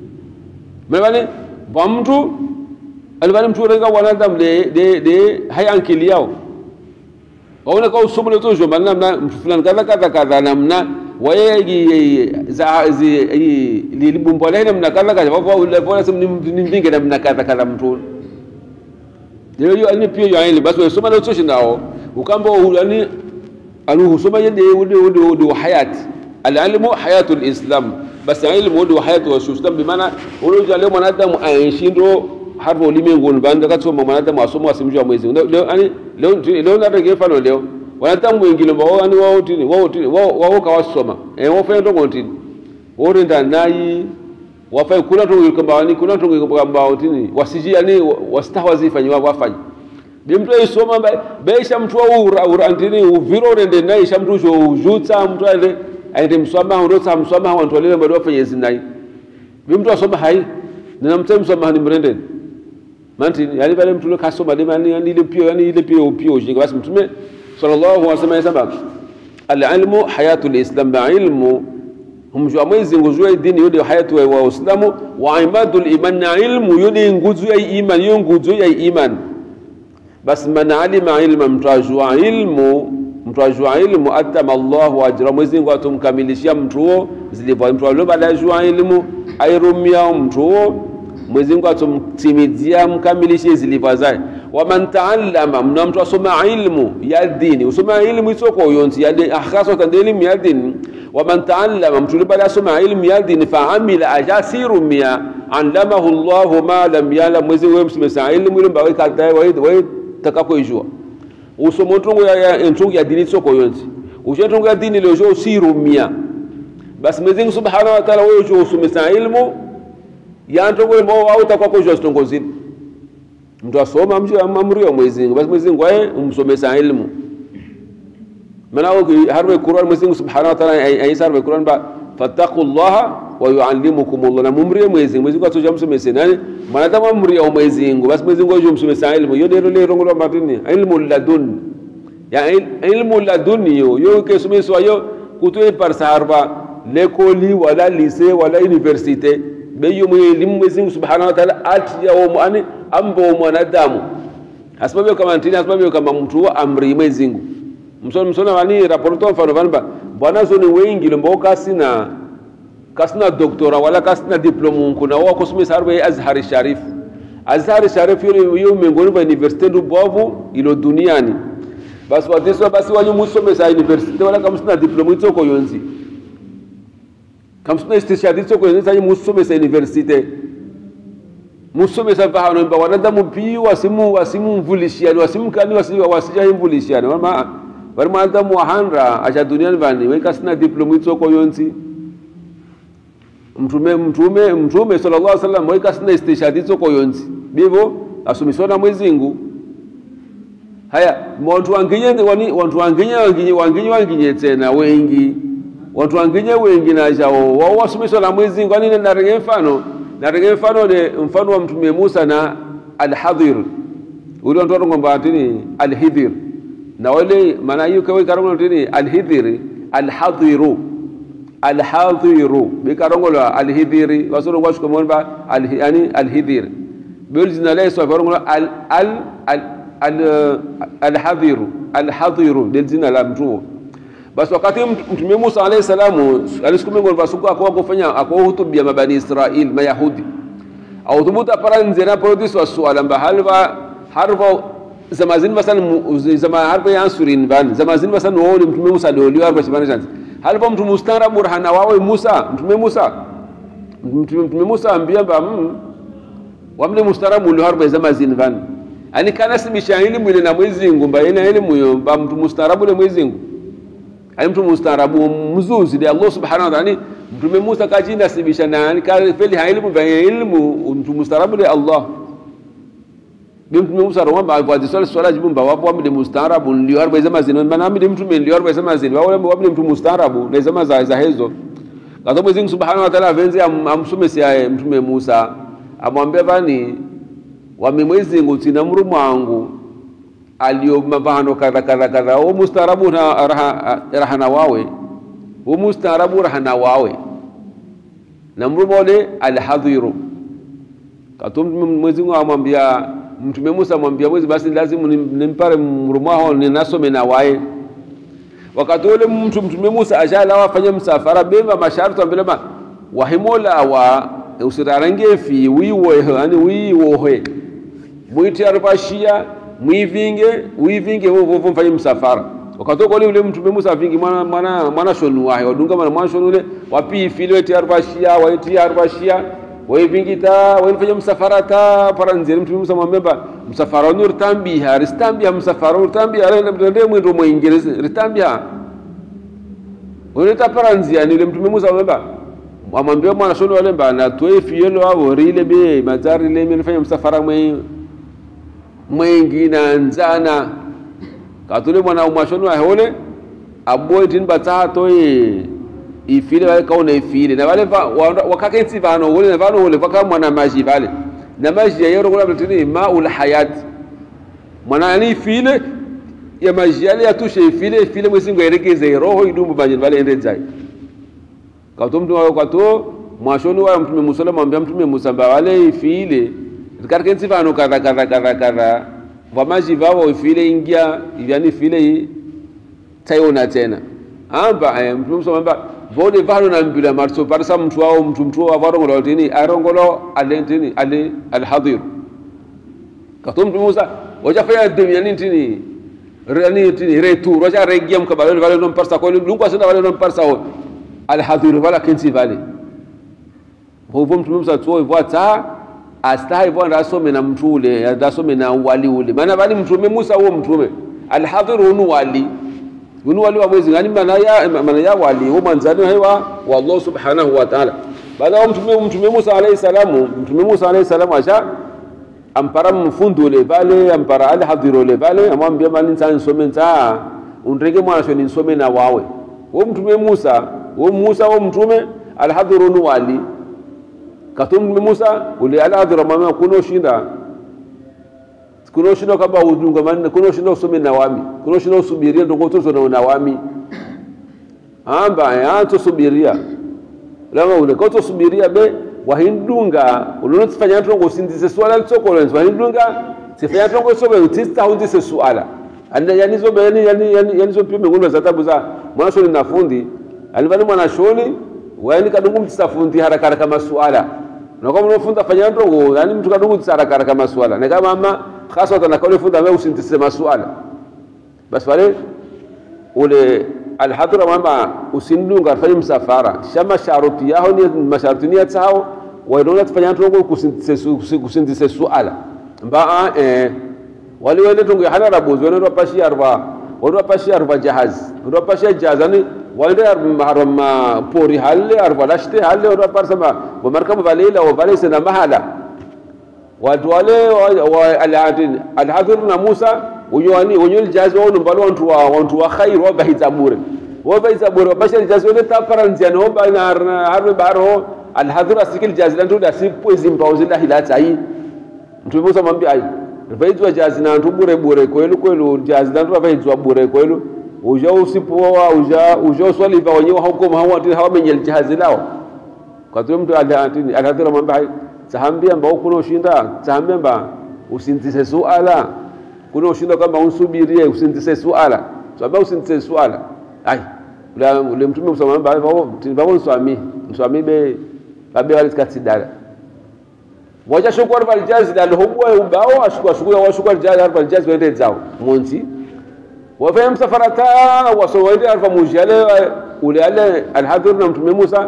mbele kwa mtu alibani mtu renga wanadamu de de de hayankili yao waona kwa usomo le tojo manna namna mtu fulani kadha kadha kadha namna waye za zi lilibumbo lene namna kadha kadha wapo ule pole sim nimvinge namna kadha kadha mtu leo hiyo ani pia yaani basi wasoma le tojo nao ukamba yani aluhusoma yende udi udi udi hayati alilmu hayatul islam basi ilmu udi hayatu wa islam bimaana uloja leo mwanadamu aishindo harbo ulimwenguni banda katsoma mwanadamu asoma asimjua mwezi leo ani leo leo ndatenge mfano leo wanadamu wengine mbao ani wao tini wao tini wao wao kawasoma eh wafanya ndongo tini wao renda nayi wafai kuna to kwamba ani kuna to kwamba tini wasiji ani wastahawazi fanywa wafanye bi mtu isoma beisha mtu wa ura ura tini uviro rende nayi sha mtu jo ujutsa mtu ale aende msoma ndotsa msoma wantu wale bado wafanye zinai bi mtu asoma hai nina mtemsoma ni mrendeni manti yani pale mtume kasoma de mani yani ile pio yani ile pio pio jinga basi mtume sallallahu alaihi wasallam yasema al-ilmu hayatul islam ba ilmu humjua mwezi nguzua dini yode hayatu wa uislamu wa imadul iman na ilmu yode nguzu ya iman yo nguzu ya iman basi man alima ilma mtajua ilmu mtajua ilmu atama Allahu ajra mwezi ngo atumkamilishia mtu huo zilivyo mtu aliyobadajua ilmu airumia mtu huo Mwenyezi Mungu atumtimizia mkamilishe ziliva zake. Waman taallama, mna mtu asoma ilmu ya dini, usoma ilmu isoko yonzi ya dini, ahkaso tande ilmu ya dini. Waman taallama, mtu libada asoma ilmu ya dini, fa amila ajasiru mia allamahu Allahu ma lam yalam. Mwenyezi Mungu msimesa ilmu ile mbawe kata wa wa takako ijua. Usomo tungu ya, ya ntungu ya dini isoko yonzi. Ushe tungu ya dini leo jo siru mia. Basi Mwenyezi Mungu Subhanahu wa Ta'ala wewe jo usomesa ilmu yantongo mo wauta kwako jwa zitongozini mtu asoma mji amri ya Mwenyezi Mungu basi Mwenyezi Mungu aye umsomesa ilmu maana harwe Qur'an Mwenyezi Mungu Subhanahu wa Ta'ala aisa harwe Qur'an ba fattaqullaha wa yuallimukumullah na mumri ya Mwenyezi Mungu Mwenyezi Mungu atoja msomese nani mwanadamu amri ya Mwenyezi Mungu basi Mwenyezi Mungu aje umsomesa ilmu yo dero le rongo matini ilmu ladun ya ilmu ladun yo yo ke someswa yo kutoe par sarba lekoli wala lycée wala université beyo mu elimu Mwenyezi Mungu Subhanahu wa Ta'ala ati ya umu ani ambo mwanadamu asababu kama ntini asababu kama mtu wa amri Mwenyezi Mungu msona msona wani raporto mfano vanba bwana zoni wengi lombo kasina kasina doktora wala kasina diploma kuna wa kusumi sarbe Azhar Sharif Azhar Sharif yo yo miongoni mwa university ndubovu ilo duniani basi watiso basi wanyu musomesa university wala kama sina diploma itoko yonzi kamsuna istishhadi tsoko yonzi musomesa university musomesa vahano mba wanadamu pi wasimu wasimu mvulishiani wasimu kani wasimu wasija mvulishiani wama bari mwanadamu wahandra acha duniani vani weka sina diploma itsoko yonzi mtume mtume mtume sallallahu alaihi wasallam waika sina istishhadi zoko yonzi bivo asumiswa na mwezingu haya wantu wanginye wani wantu wanginye wanginye wanginye wanginye tena wengi wantu wanginye wengi na jao wao wasumiswa na mwezingu ani narenge mfano narenge mfano ne mfano wa mtume Musa na al-Hadhir ule watu ngomba atini al-Hidhir na wale maana hiyo kawe karongo tini al-Hidhir al-Hadhiru al-Hadhiru bikarongo la al-Hidhiri wasoro washuka mwamba al yani al-Hidhir bel jina la swa karongo al al al al-Hadhiru al-Hadhiru del jina la mtu basi wakati mtume Musa alayhi salamu alisukume ngomba suku akwa kufanya akwa hutubia mabani Israel mayahudi au thubuta para nzena produce wa suala mba halva harva zama zin masan zama harva yansurin ban zama zin masan woni mtume Musa doli harva shibana chanzi halva mtu mustarabu rahana wawe Musa mtume Musa mtume mtume Musa ambia ba mm, wamle mustarabu lo harva zama zin ban ani kana sibisha elimu ile na mwezi ngumba ina elimu yo ba mtu mustarabu le mwezi ngumba ani mtu mustaarabu mzuzi de Allah subhanahu wa ta'ala mtume Musa kajinda sibisha nani ka feli ha ilmu ba ilmu mtu mustaarabu de Allah bi mtume Musa ro ba kwa disala swala jibu ba wapo amde mustaarabu ndio arba zama zino maana amde mtume ndio arba zama zino wao wao mtu mustaarabu na zama za za hizo kwa sababu Mwenyezi subhanahu wa ta'ala venzi amsume si mtume Musa amwambia bani wamemwezi ngutina mrumu wangu aliyo mavano kadha kadha kadha wo mustaarabu na raha, rahana wawe wo mustaarabu rahana wawe na mrumole alhadhiru katum mwezi Mungu amwambia mtume Musa amwambia mwezi basi lazima nimpare mrumu wao ninasome na wae wakati ule mtu mtume Musa ajala wafanya msafara bema masharti ambele ma wahimola wa usirarange fi wiwo yani wiwo mwiti arabashia mwivinge wivinge vovo mfanye msafara wakatoka ule ule mtume Musa vingi mwana mwana mwana shonu wahe wadunga mwana mwana shonu ule wapi fili weti arbashia waiti arbashia waivingi ta waifanye msafara ta paranzia mtume Musa mwambeba msafara nur tambiha ristambia msafara nur tambiha ale ndende mwendo mwingine ristambia wale paranzia ni ule mtume Musa mwambeba amwambia mwana shonu wale mbana toe fielo avo rile be mazari le mimi nifanye msafara mwe mwengi na nzana katule mwana umashoni wa hole aboy tin bata to e ifile wale kaona ifile na wale wakaka insi vano wale na vano wale waka mwana maji vale na maji ya yero kula mtini maul hayat mwana ni ifile ya maji yale yatushe ifile ifile mwezi ngwerekeze roho idumbu banje vale ende zai katumtu wa kato mwashoni wa mtume Musa mwambia mtume Musa wale ifile katika nsi vano kadha kadha kadha kadha vamaji vavo ifile ingia yani ifile tayona tena amba eh, mtu mso amba vode vano na mbila marso parsa mtu wao mtu mtu wa varongolo tini arongolo alentini ale alhadir katum mtu Musa wajafanya dunia nini tini rani tini retour waja regia mkabalo vale non parsa ko lungu asina vale non parsa ho alhadir wala kensi vale hovo mtu Musa tuo vwata astahi bwana asome na mtu ule asome na wali ule maana bali mtume Musa huo mtume alhadhir unu wali unu wali wa mwezi ngani maana ya maana ya wali huo manzani hewa wa Allah subhanahu wa ta'ala baada ya mtume mtume Musa alayhi salamu mtume Musa alayhi salamu asha ampara mfundu ule bale ampara alhadhir ule bale amwambia mali nsani some nta undrege mwana shoni nsome na wawe huo mtume Musa huo Musa huo mtume alhadhir unu wali katumtume Musa ule aladhira mama kuno shinda kuno shinda kaba udunga manne kuno shinda usome na wami kuno shinda usubiria ndo ngotozo na na wami amba ya to subiria lama ule koto subiria be wahindunga ulono tifanya tongo sindize swala litsoko lenzo wahindunga sifanya tongo sobe utista hundise swala anda yani zo yani yani yani yani zo pime ngulwa za tabu za mwana shoni na fundi alivani mwana shoni wani kadungu mtisafundi haraka haraka masuala na kama unafunza fanya ndongo yani mtu kadungu haraka haraka masuala na kama ama hasa watu nakao funda wewe usintise masuala basi wale ule alhadra mama usindunga fanya msafara shama sharuti yao ni masharti ni yao waidona tufanya ndongo kusintise kusintise suala mbaa eh wale wale ndongo hana rabuzi wale wapashia arba wale wapashia arba jahazi wale wapashia jahazani waende arma pori halle arvalashte halle oraparsama wamarkama valela wavalese na mahala watu wale alhadhir na Musa unyoni unyoni jazi wao mbalo wantu wa wantu wa khair wa bahita bure wa bahita bure wa bashar jazi wale tapara nziano wa bana harbe baro alhadhir asikil jazi lantu da sipo zimpauzi la hilata hii mtu Musa mwambia ai vaizwa jazi na ntu bure bure kwelu kwelu jazi lantu vaizwa bure kwelu uja usipoa uja uja uswali va wenyewe hukumu hawa hawamenye jahazi lao kwa tu mtu alhadhir mwambia ai tahambia mba kuna ushinda tahambia mba usinzise suala kuna ushinda kwamba unsubirie usinzise suala sababu usinzise suala ai ule ule mtume kusema mba hivyo tibabu nswami nswami be babe wale katidala wacha shukuru bal jazi dal hubwa ubao ashukua shukua wa shukua jazi harfa al jazi wende zao monti wa fa msafarata wa so wende harfa mujale ule ale al hadir na mtume Musa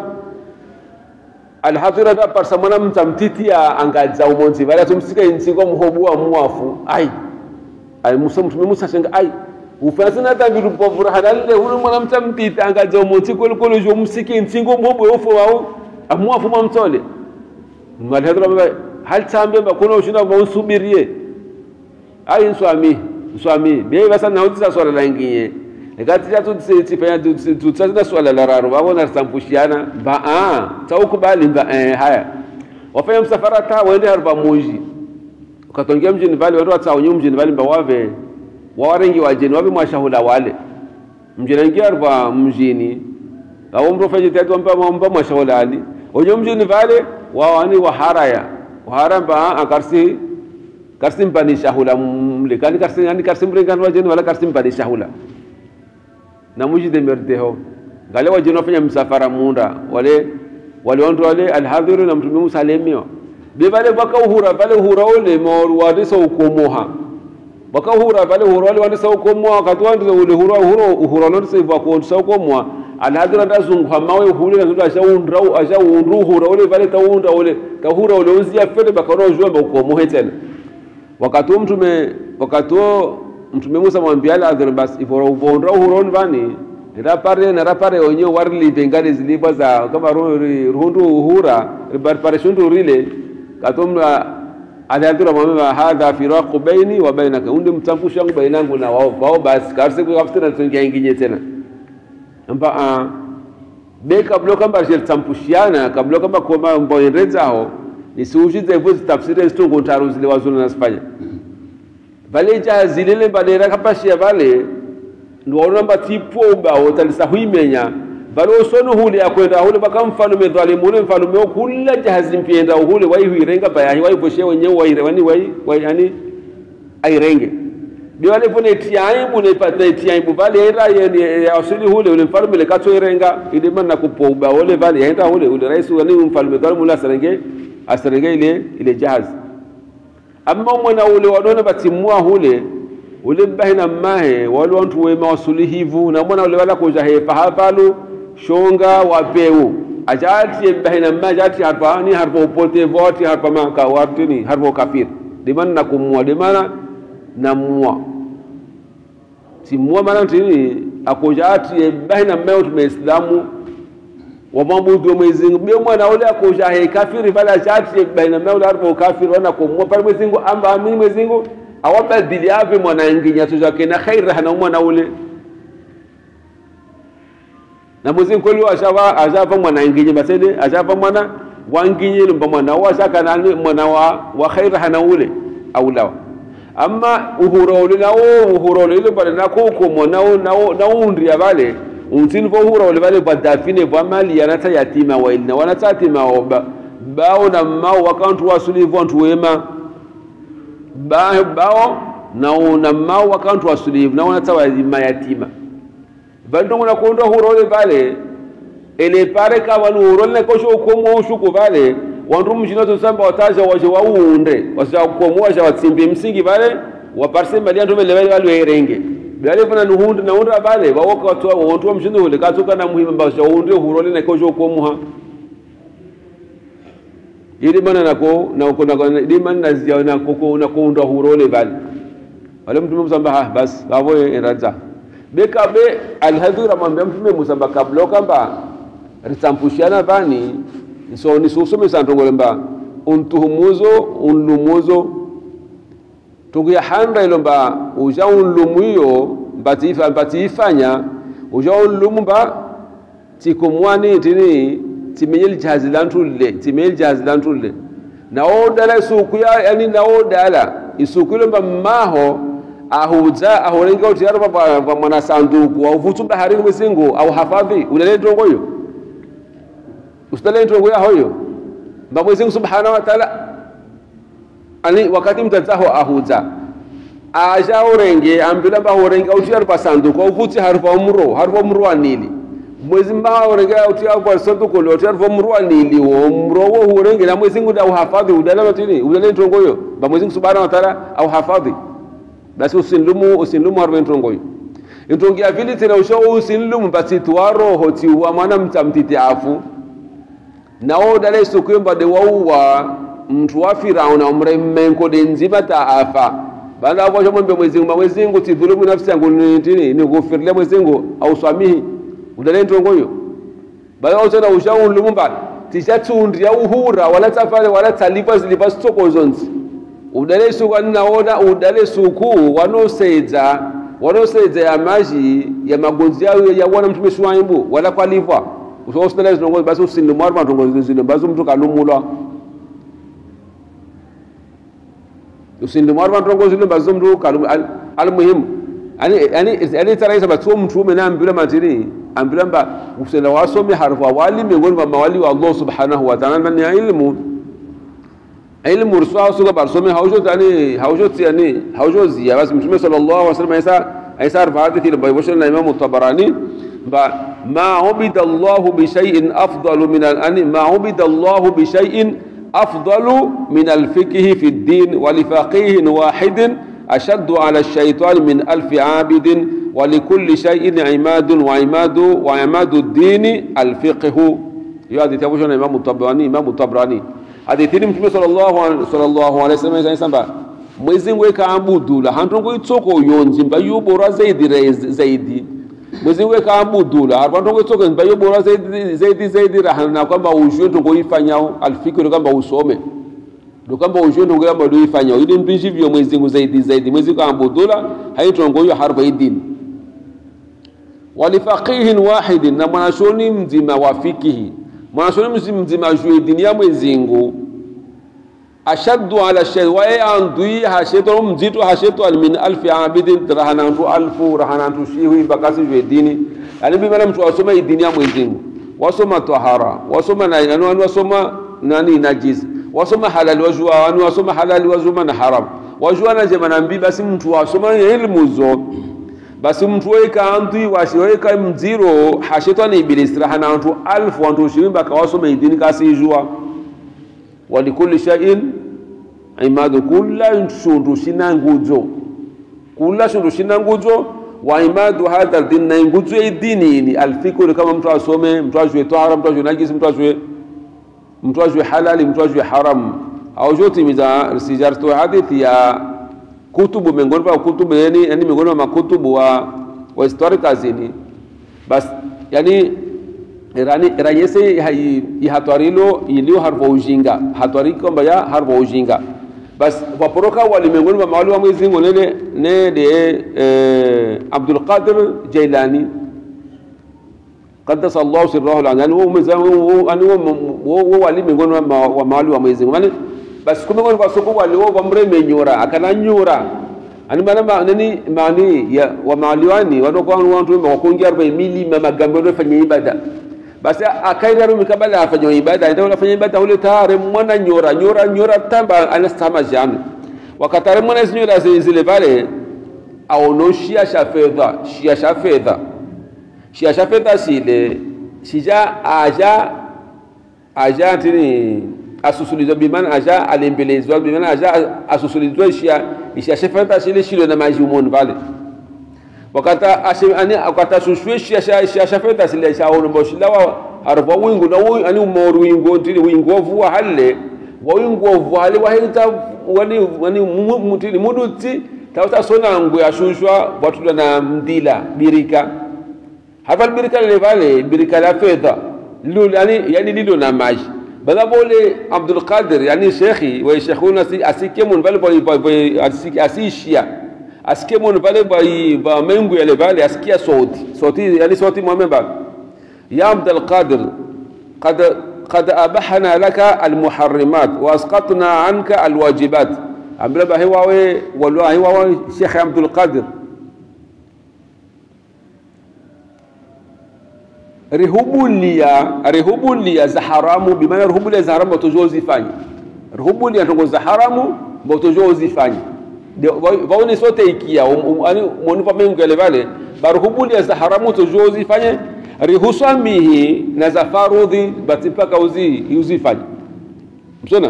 alhadhira da parsa mwana mtamtitia angadza umonzi vala tumsika insingo muhobua muafu ai ai musa mtume musa shenga ai ufasina dhambi rupovura halalle hulu mwana mtamtita angadza umonzi kolo kolo jo msiki insingo muhobua ufu wao amuafu mamtole malhadhira baba hal tambe ba kuna ushina ba usubirie ai nswami nswami be basa na utisa swala langiye ikati cha tutifanya tutsazina swala la raro wabona risampushiana ba a taukubali ba eh, haya wafanya msafara ta waende harba muji ukatongia mjini vale watu watsaonye mjini vale mba wave wawarengi wajeni wabe mwashahula wale mjini ingia harba mjini au mro fanye tatu mba mba mwashahula ali onye mjini vale wawani waharaya wahara mba akarsi karsi mpani shahula mlikani karsi yani karsi mlikani wajeni wala karsi mpani shahula na mujide merdeho ngale wajeno fanya msafara munda wale wale wantu wale alhadhiru na mtume Musa alemio be vale baka uhura vale uhura ule mor wadisa ukomoha baka uhura vale uhura wale wadisa ukomoha katwa ndo ule uhura uhura uhura ndo sivwa ko ndo ukomoha alhadhiru ndo zungwa mawe uhule ndo asha undra asha undru uhura ule vale taunda ule tahura ule uzia fete baka ro jomba ukomohe tena wakati mtume wakati mtume Musa mwambia ala adhir bas ifora uvondra uhuron vani rapare na rapare onye warli bengale zilipa za kama ruhundu uhura ripare shundu rile katum ala adhir mwambia hadha firaqu baini wa bainaka unde mtampusha wangu bainangu na wao wao basi karse kwa kafutana tungia inginye tena mba a be kabla kamba je tampushiana kabla kamba koma mboyenreza ho nisiujize hivyo tafsiri zitungo ntaru zile wazuna nasifanya vale jahazi lile badera kapashia vale ndiwaona mbatipo ubao talisa huimenya vale usonu hule akwenda hule baka mfalume dhalimu ule mfalume okula jahazi mpienda hule waihuirenga bayahi waivoshe wenyewe wairewani wai wai yani airenge biwale pone tiaibu ne pata tiaibu vale era ya asili hule ule mfalume le kato irenga ile manna kupo ubao ule vale yaenda hule ule rais wani mfalume dhalimu ule asarenge asarenge ile ile jahazi amma mwana ule wadona batimua hule ule bahina mahe wale wantu wema wasulihivu na mwana ule wala kuja hepa hapalu shonga wapeu ajati bahina ma ajati harpa ni harpa upote voti harpa maka watini harpa kafir dimana na kumua dimana na mua timua mana tini akojati bahina ma utume islamu wamwabudu Mwenyezi Mungu bio mwana ule akusha he kafiri pale chati baina maula arfa kafiri wana kumwa pale Mwenyezi Mungu amba amini Mwenyezi Mungu awabadili ave mwana nginya tu zake na khaira hana mwana ule na Mwenyezi Mungu kweli ashava ashava mwana nginya basede ashava mwana wanginye lumba mwana wa shaka na mwana wa wa khaira hana ule aulawa amma uhuro ule na uhuro ule pale na kuko na na undi ya vale untini vo hura wale vale badafine vo mali yanata yatima waili na wanata yatima ba bao na mao wakantu wasuli vo antu wema ba bao na na mao wakantu wasuli na wanata wazima yatima vandu ngona kondo hura wale vale ele pare ka wanu hura le kosho ukomo ushuko vale wandu mjina to samba wataja waje waunde wasa ukomo waje watsimbe msingi vale waparse mali andu vale vale erenge bale fana nuhunde na unda bale bawoka watu wontu mshindo hule katoka na muhimu mbasha unde hurole na kojo ko muha ili mana nako na uko na ili mana nazia na koko na kuunda hurole bale wale mtu msamba ha bas babo eraza bekabe alhadhira amwambia mtume musa mbakablo kamba ritsampushana vani so nisusomesa ntongole mba untuhumuzo unlumuzo tukuya handa ilo mba uja unlumu iyo mbatiifa mbatiifanya uja unlumu mba tikumwani tini timenye lijahazi lantulle timenye lijahazi lantulle naodala isuku ya yani naodala isuku ilo mba mmaho ahuza ahulenga utiyaro pa mwana sanduku auvutu baharini mwisingu au hafadhi ulele ntongo iyo usitale ntongo yaho iyo mba mwezingu subhanahu wa ta'ala ani wakati mtadzaho ahuza aja urenge ambila mba urenge utiyaro pa sanduku auvuti harufa umro harufa umro wa nili mwezi mba urenge utiyaro pa sanduku lo utiyaro pa umro wa nili wo umro wo urenge na mwezingu da uhafadhi udala matini udala ntongo iyo mba mwezingu subhanahu wa ta'ala au hafadhi basi usinlumu usinlumu harbe ntongoyo ntongi avili tena usho usinlumu basi tuwaroho tiwa mwana mtamtiti afu nao dale sukuyo de wauwa mtu wa firauna umremmenko de nzima ta afa banda hapo shomo mbe mwezingu mwezingu tidhulumu nafsi yangu nitini nikufirile mwezingu au swamihi udale ntongoyo bala utena usha unlumu ba tishatundria uhura wala tafale wala talipa zilipa stokozonzi udale suku aninaona udale suku wanosedza wanosedza ya maji ya magonzi yao yawana mtume shuaibu wala kwalipwa usosidala zinongozi basi usinimwari matongozi zino basi mtu kalumulwa usindimwari matongozi zino basi mtu kalum almuhimu ani ani ani taraisa batuo mtu ume na ambila matiri ambila mba usela wasomi harfa wali miongoni mwa mawali wa Allah subhanahu wa ta'ala ni ilmu ilmu ruswa suga barsome haujo tani haujo tiani haujo zia basi mtume sallallahu alaihi wasallam aisa aisa arfa hadithi ile baibosha na Imam Tabarani ba ma ubida Allah bi shay'in afdalu min al ma ubida Allah bi shay'in afdalu min al fiqh fi ad-din wa li faqih wahid ashaddu ala ash-shaytan min alf 'abid wa li kulli shay'in 'imadun wa 'imadu wa 'imadu ad-din al-fiqh hiyo hadithi ya na Imam Tabarani Imam Tabarani hadithini mtume sallallahu alaihi wasallam isamba mwezi ngwe kaambudula hantongo itsoko yonzi mba yubora zaidi zaidi mwezi ngwe kaambudula hantongo itsoko mba yubora zaidi zaidi zaidi rahana kwamba ujue ntongo ifanyao alfikiri kwamba usome ndo kwamba ujue ntongo kwamba ndo ifanyao ili mtu hivyo mwezi ngu zaidi zaidi mwezi kaambudula haitongo hiyo harfa idini walifaqihin wahidin na mwanashoni mzima wa fikihi mwanashoni mzima juu dini ya mwezingu ashaddu ala shay wa andui hasheto mzito hasheto min alfi abidin rahanantu alfu rahanantu shiwi bakasi juu dini yani bi mtu wasoma dini ya mwezingu wasoma tahara wasoma na yani wasoma nani najis wasoma halal wajua yani wasoma halal wajuma na haram wajua na jema na mbi basi mtu wasoma ilmu zo basi mtu weka antu washiweka mziro hashetani iblis rahana antu alfu antu shiwimba kawasoma idini kasijua walikulli shay'in imadu kulla shundu shina nguzo kulla shundu shina nguzo wa imadu hadha din na nguzo idini ni alfikru kama mtu asome mtu ajue tahara mtu ajue najisi mtu ajue mtu ajue halali mtu ajue haram au joti miza sijartu hadithi ya kutubu miongoni mwa kutubu yani, yani miongoni mwa makutubu wa wa historikers ni bas yani rani ranyese ihatwarilo ilio harvo ujinga hatwari kwamba ya harvo ujinga bas waporoka wali miongoni mwa mawali wa Mwenyezi Mungu nene ne de eh, Abdul Qadir Jailani qaddasa Allah sirrahu al-yani wa mwezamu ani wa wali miongoni mwa mawali wa Mwenyezi Mungu basi kumbe ngoni kwa soko wali wa mreme nyura akana nyura ani mana ma nani mani ya wa maliwani wano kwa watu wa kuingia 40 mili mama gambo ndio fanya ibada basi akaida rumi kabla afanye ibada ndio afanye ibada ule tare mwana nyura nyura nyura tamba anastama jana wakatare mwana nyura zile pale aonoshia sha fedha shia sha fedha shia sha fedha sile shija aja aja tini asusulizwa bimana aja alembelezwa bimana aja asusulizwa ishia ishia shefanta shile shilo na maji umoni pale wakata ashe ani wakata shushwe shia shia shia shefanta shile sha ono boshila wa arfa wingu na wi ani umor wingu tili wingu ovua halle wa wingu ovua halle wa hita wani wani mutili muduti tauta sona ngu yashushwa watula na mdila birika hapa birika lile vale birika la fedha lilo yani yani lilo na maji bada bole Abdul Qadir yani shekhi wa shekhuna si asike mun vale boy asike asishia asike mun vale boy ba mengu yale vale asikia sauti sauti yani sauti mwamemba ya Abdul Qadir قد قد أبحنا لك المحرمات وأسقطنا عنك الواجبات أمر به هو والله هو شيخ عبد القادر rihubulia rihubulia za haramu bimaana rihubulia za haramu batojo uzifanye rihubulia ntongo za haramu batojo uzifanye vaone sote ikia ani monipa mengu yale vale baruhubulia za haramu tojo uzifanye rihusamihi na za farudhi bati mpaka uzi uzifanye msona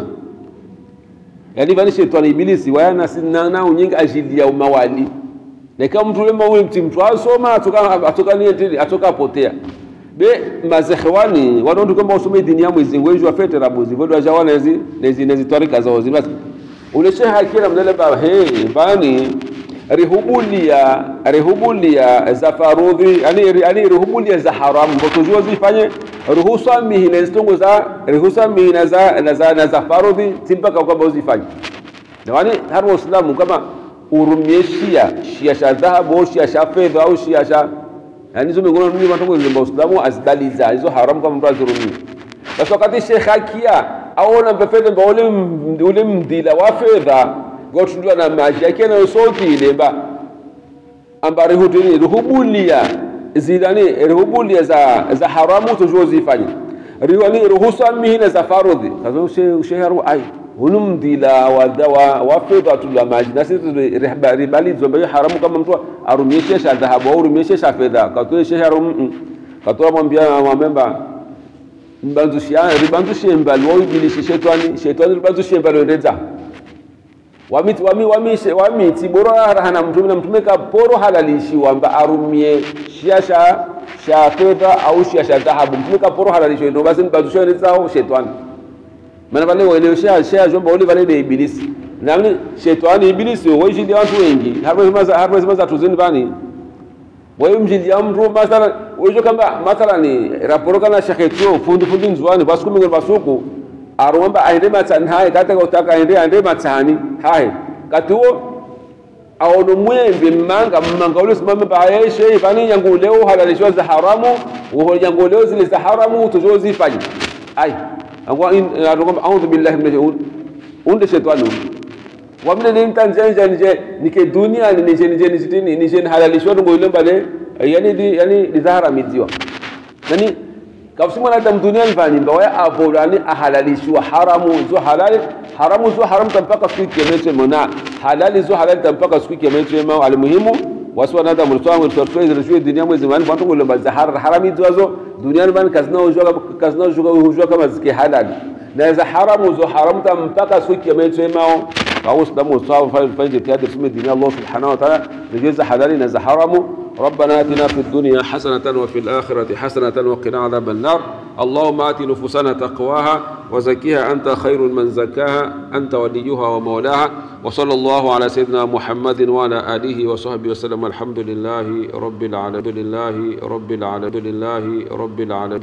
yani vani shetani ibilisi wayana sinana unyingi ajili ya umawali na kama mtu lema ule mti mtu asoma atoka atoka ni atoka potea be mazekhwani wanondi kwamba usome dini ya mwezi ngwejo afete rabuzi vodo ajawana hizi nezi nezi tarika zao zimasi ule sheha kila mdale ba he bani rihubulia rihubulia za farudhi yani yani rihubulia za haramu mbotozo zifanye ruhusa mihi na zitongo za ruhusa mihi na za na za, na za farudhi simpaka kwamba uzifanye yani hapo Uislamu kama urumie shia shia sha dhahabu au shia sha fedha au shia sha yani hizo miongoni mwa matongo zile Uislamu azidaliza hizo haramu kama mtu azirumie basi wakati shekha akia aona mpefede mba ule ule mdila wa fedha gotundwa na maji yake na sauti ile ba ambari hutini ruhubulia zidani ruhubulia za za haramu tujua zifanye riwani ruhusa mihina za farudhi kazo ushe sheharu ai hunu mdila wa dawa wa fedha tula maji na sisi ribali zombe haramu kama mtu arumieshe sha dhahabu au arumieshe sha fedha katoe sheharu katoa mwambia mwamemba mbanzushia ribanzushie mbali waujilishe shetani shetani ribanzushie mbali endeza wamiti wami wami wamiti boro hana mtume na mtume ka poro halalishiwa mba arumie shia sha sha fedha au shia sha dhahabu mtume ka poro halalishiwa ndio basi mbazusha endeza shetani maana wale wale shia shia jomba wale wale de ibilisi na shetani ibilisi wajili watu wengi harba harba zima tuzini bani wayo mjili ya mtu mathalan wejo kamba mathalan raporo kana shekhetio fundu fundu nzwani basuku mingo basuku aromba aende matani haye kata utaka aende aende matani haye katuo awono mwembe mmanga mmanga ule simame baye shei fani yangu leo halalishwa za haramu uho yangu leo zile za haramu tuzo zifanye ai angwa in aromba a'udhu billahi minash unde shetani wamne ni mtanzania nije nike dunia ni nije nije nije nije halalishwa ngo ile mbale yani di yani dizaharamiziwa nani kafsi mwana adam dunia mfani mba waya avolani ahalalishwa haramu zo halali haramu zo haram tampaka siku kiametre mona halali zo halali tampaka siku kiametre ma almuhimu wasu wana adam mtwa mtwa zile dunia mwezi mani bantu ngolo bazahar harami zo dunia mani kazna ujwa kazna ujwa kama zike halali na za haramu zo haram tampaka siku kiametre mao فهو اسلام وصاب فايز اتياد رسم الدين الله سبحانه وتعالى نجز حلال نز حرام ربنا اتنا في الدنيا حسنة وفي الآخرة حسنة وقنا عذاب النار اللهم آت نفوسنا تقواها وزكيها أنت خير من زكاها أنت وليها ومولاها وصلى الله على سيدنا محمد وعلى آله وصحبه وسلم الحمد لله رب العالمين لله رب العالمين لله رب العالمين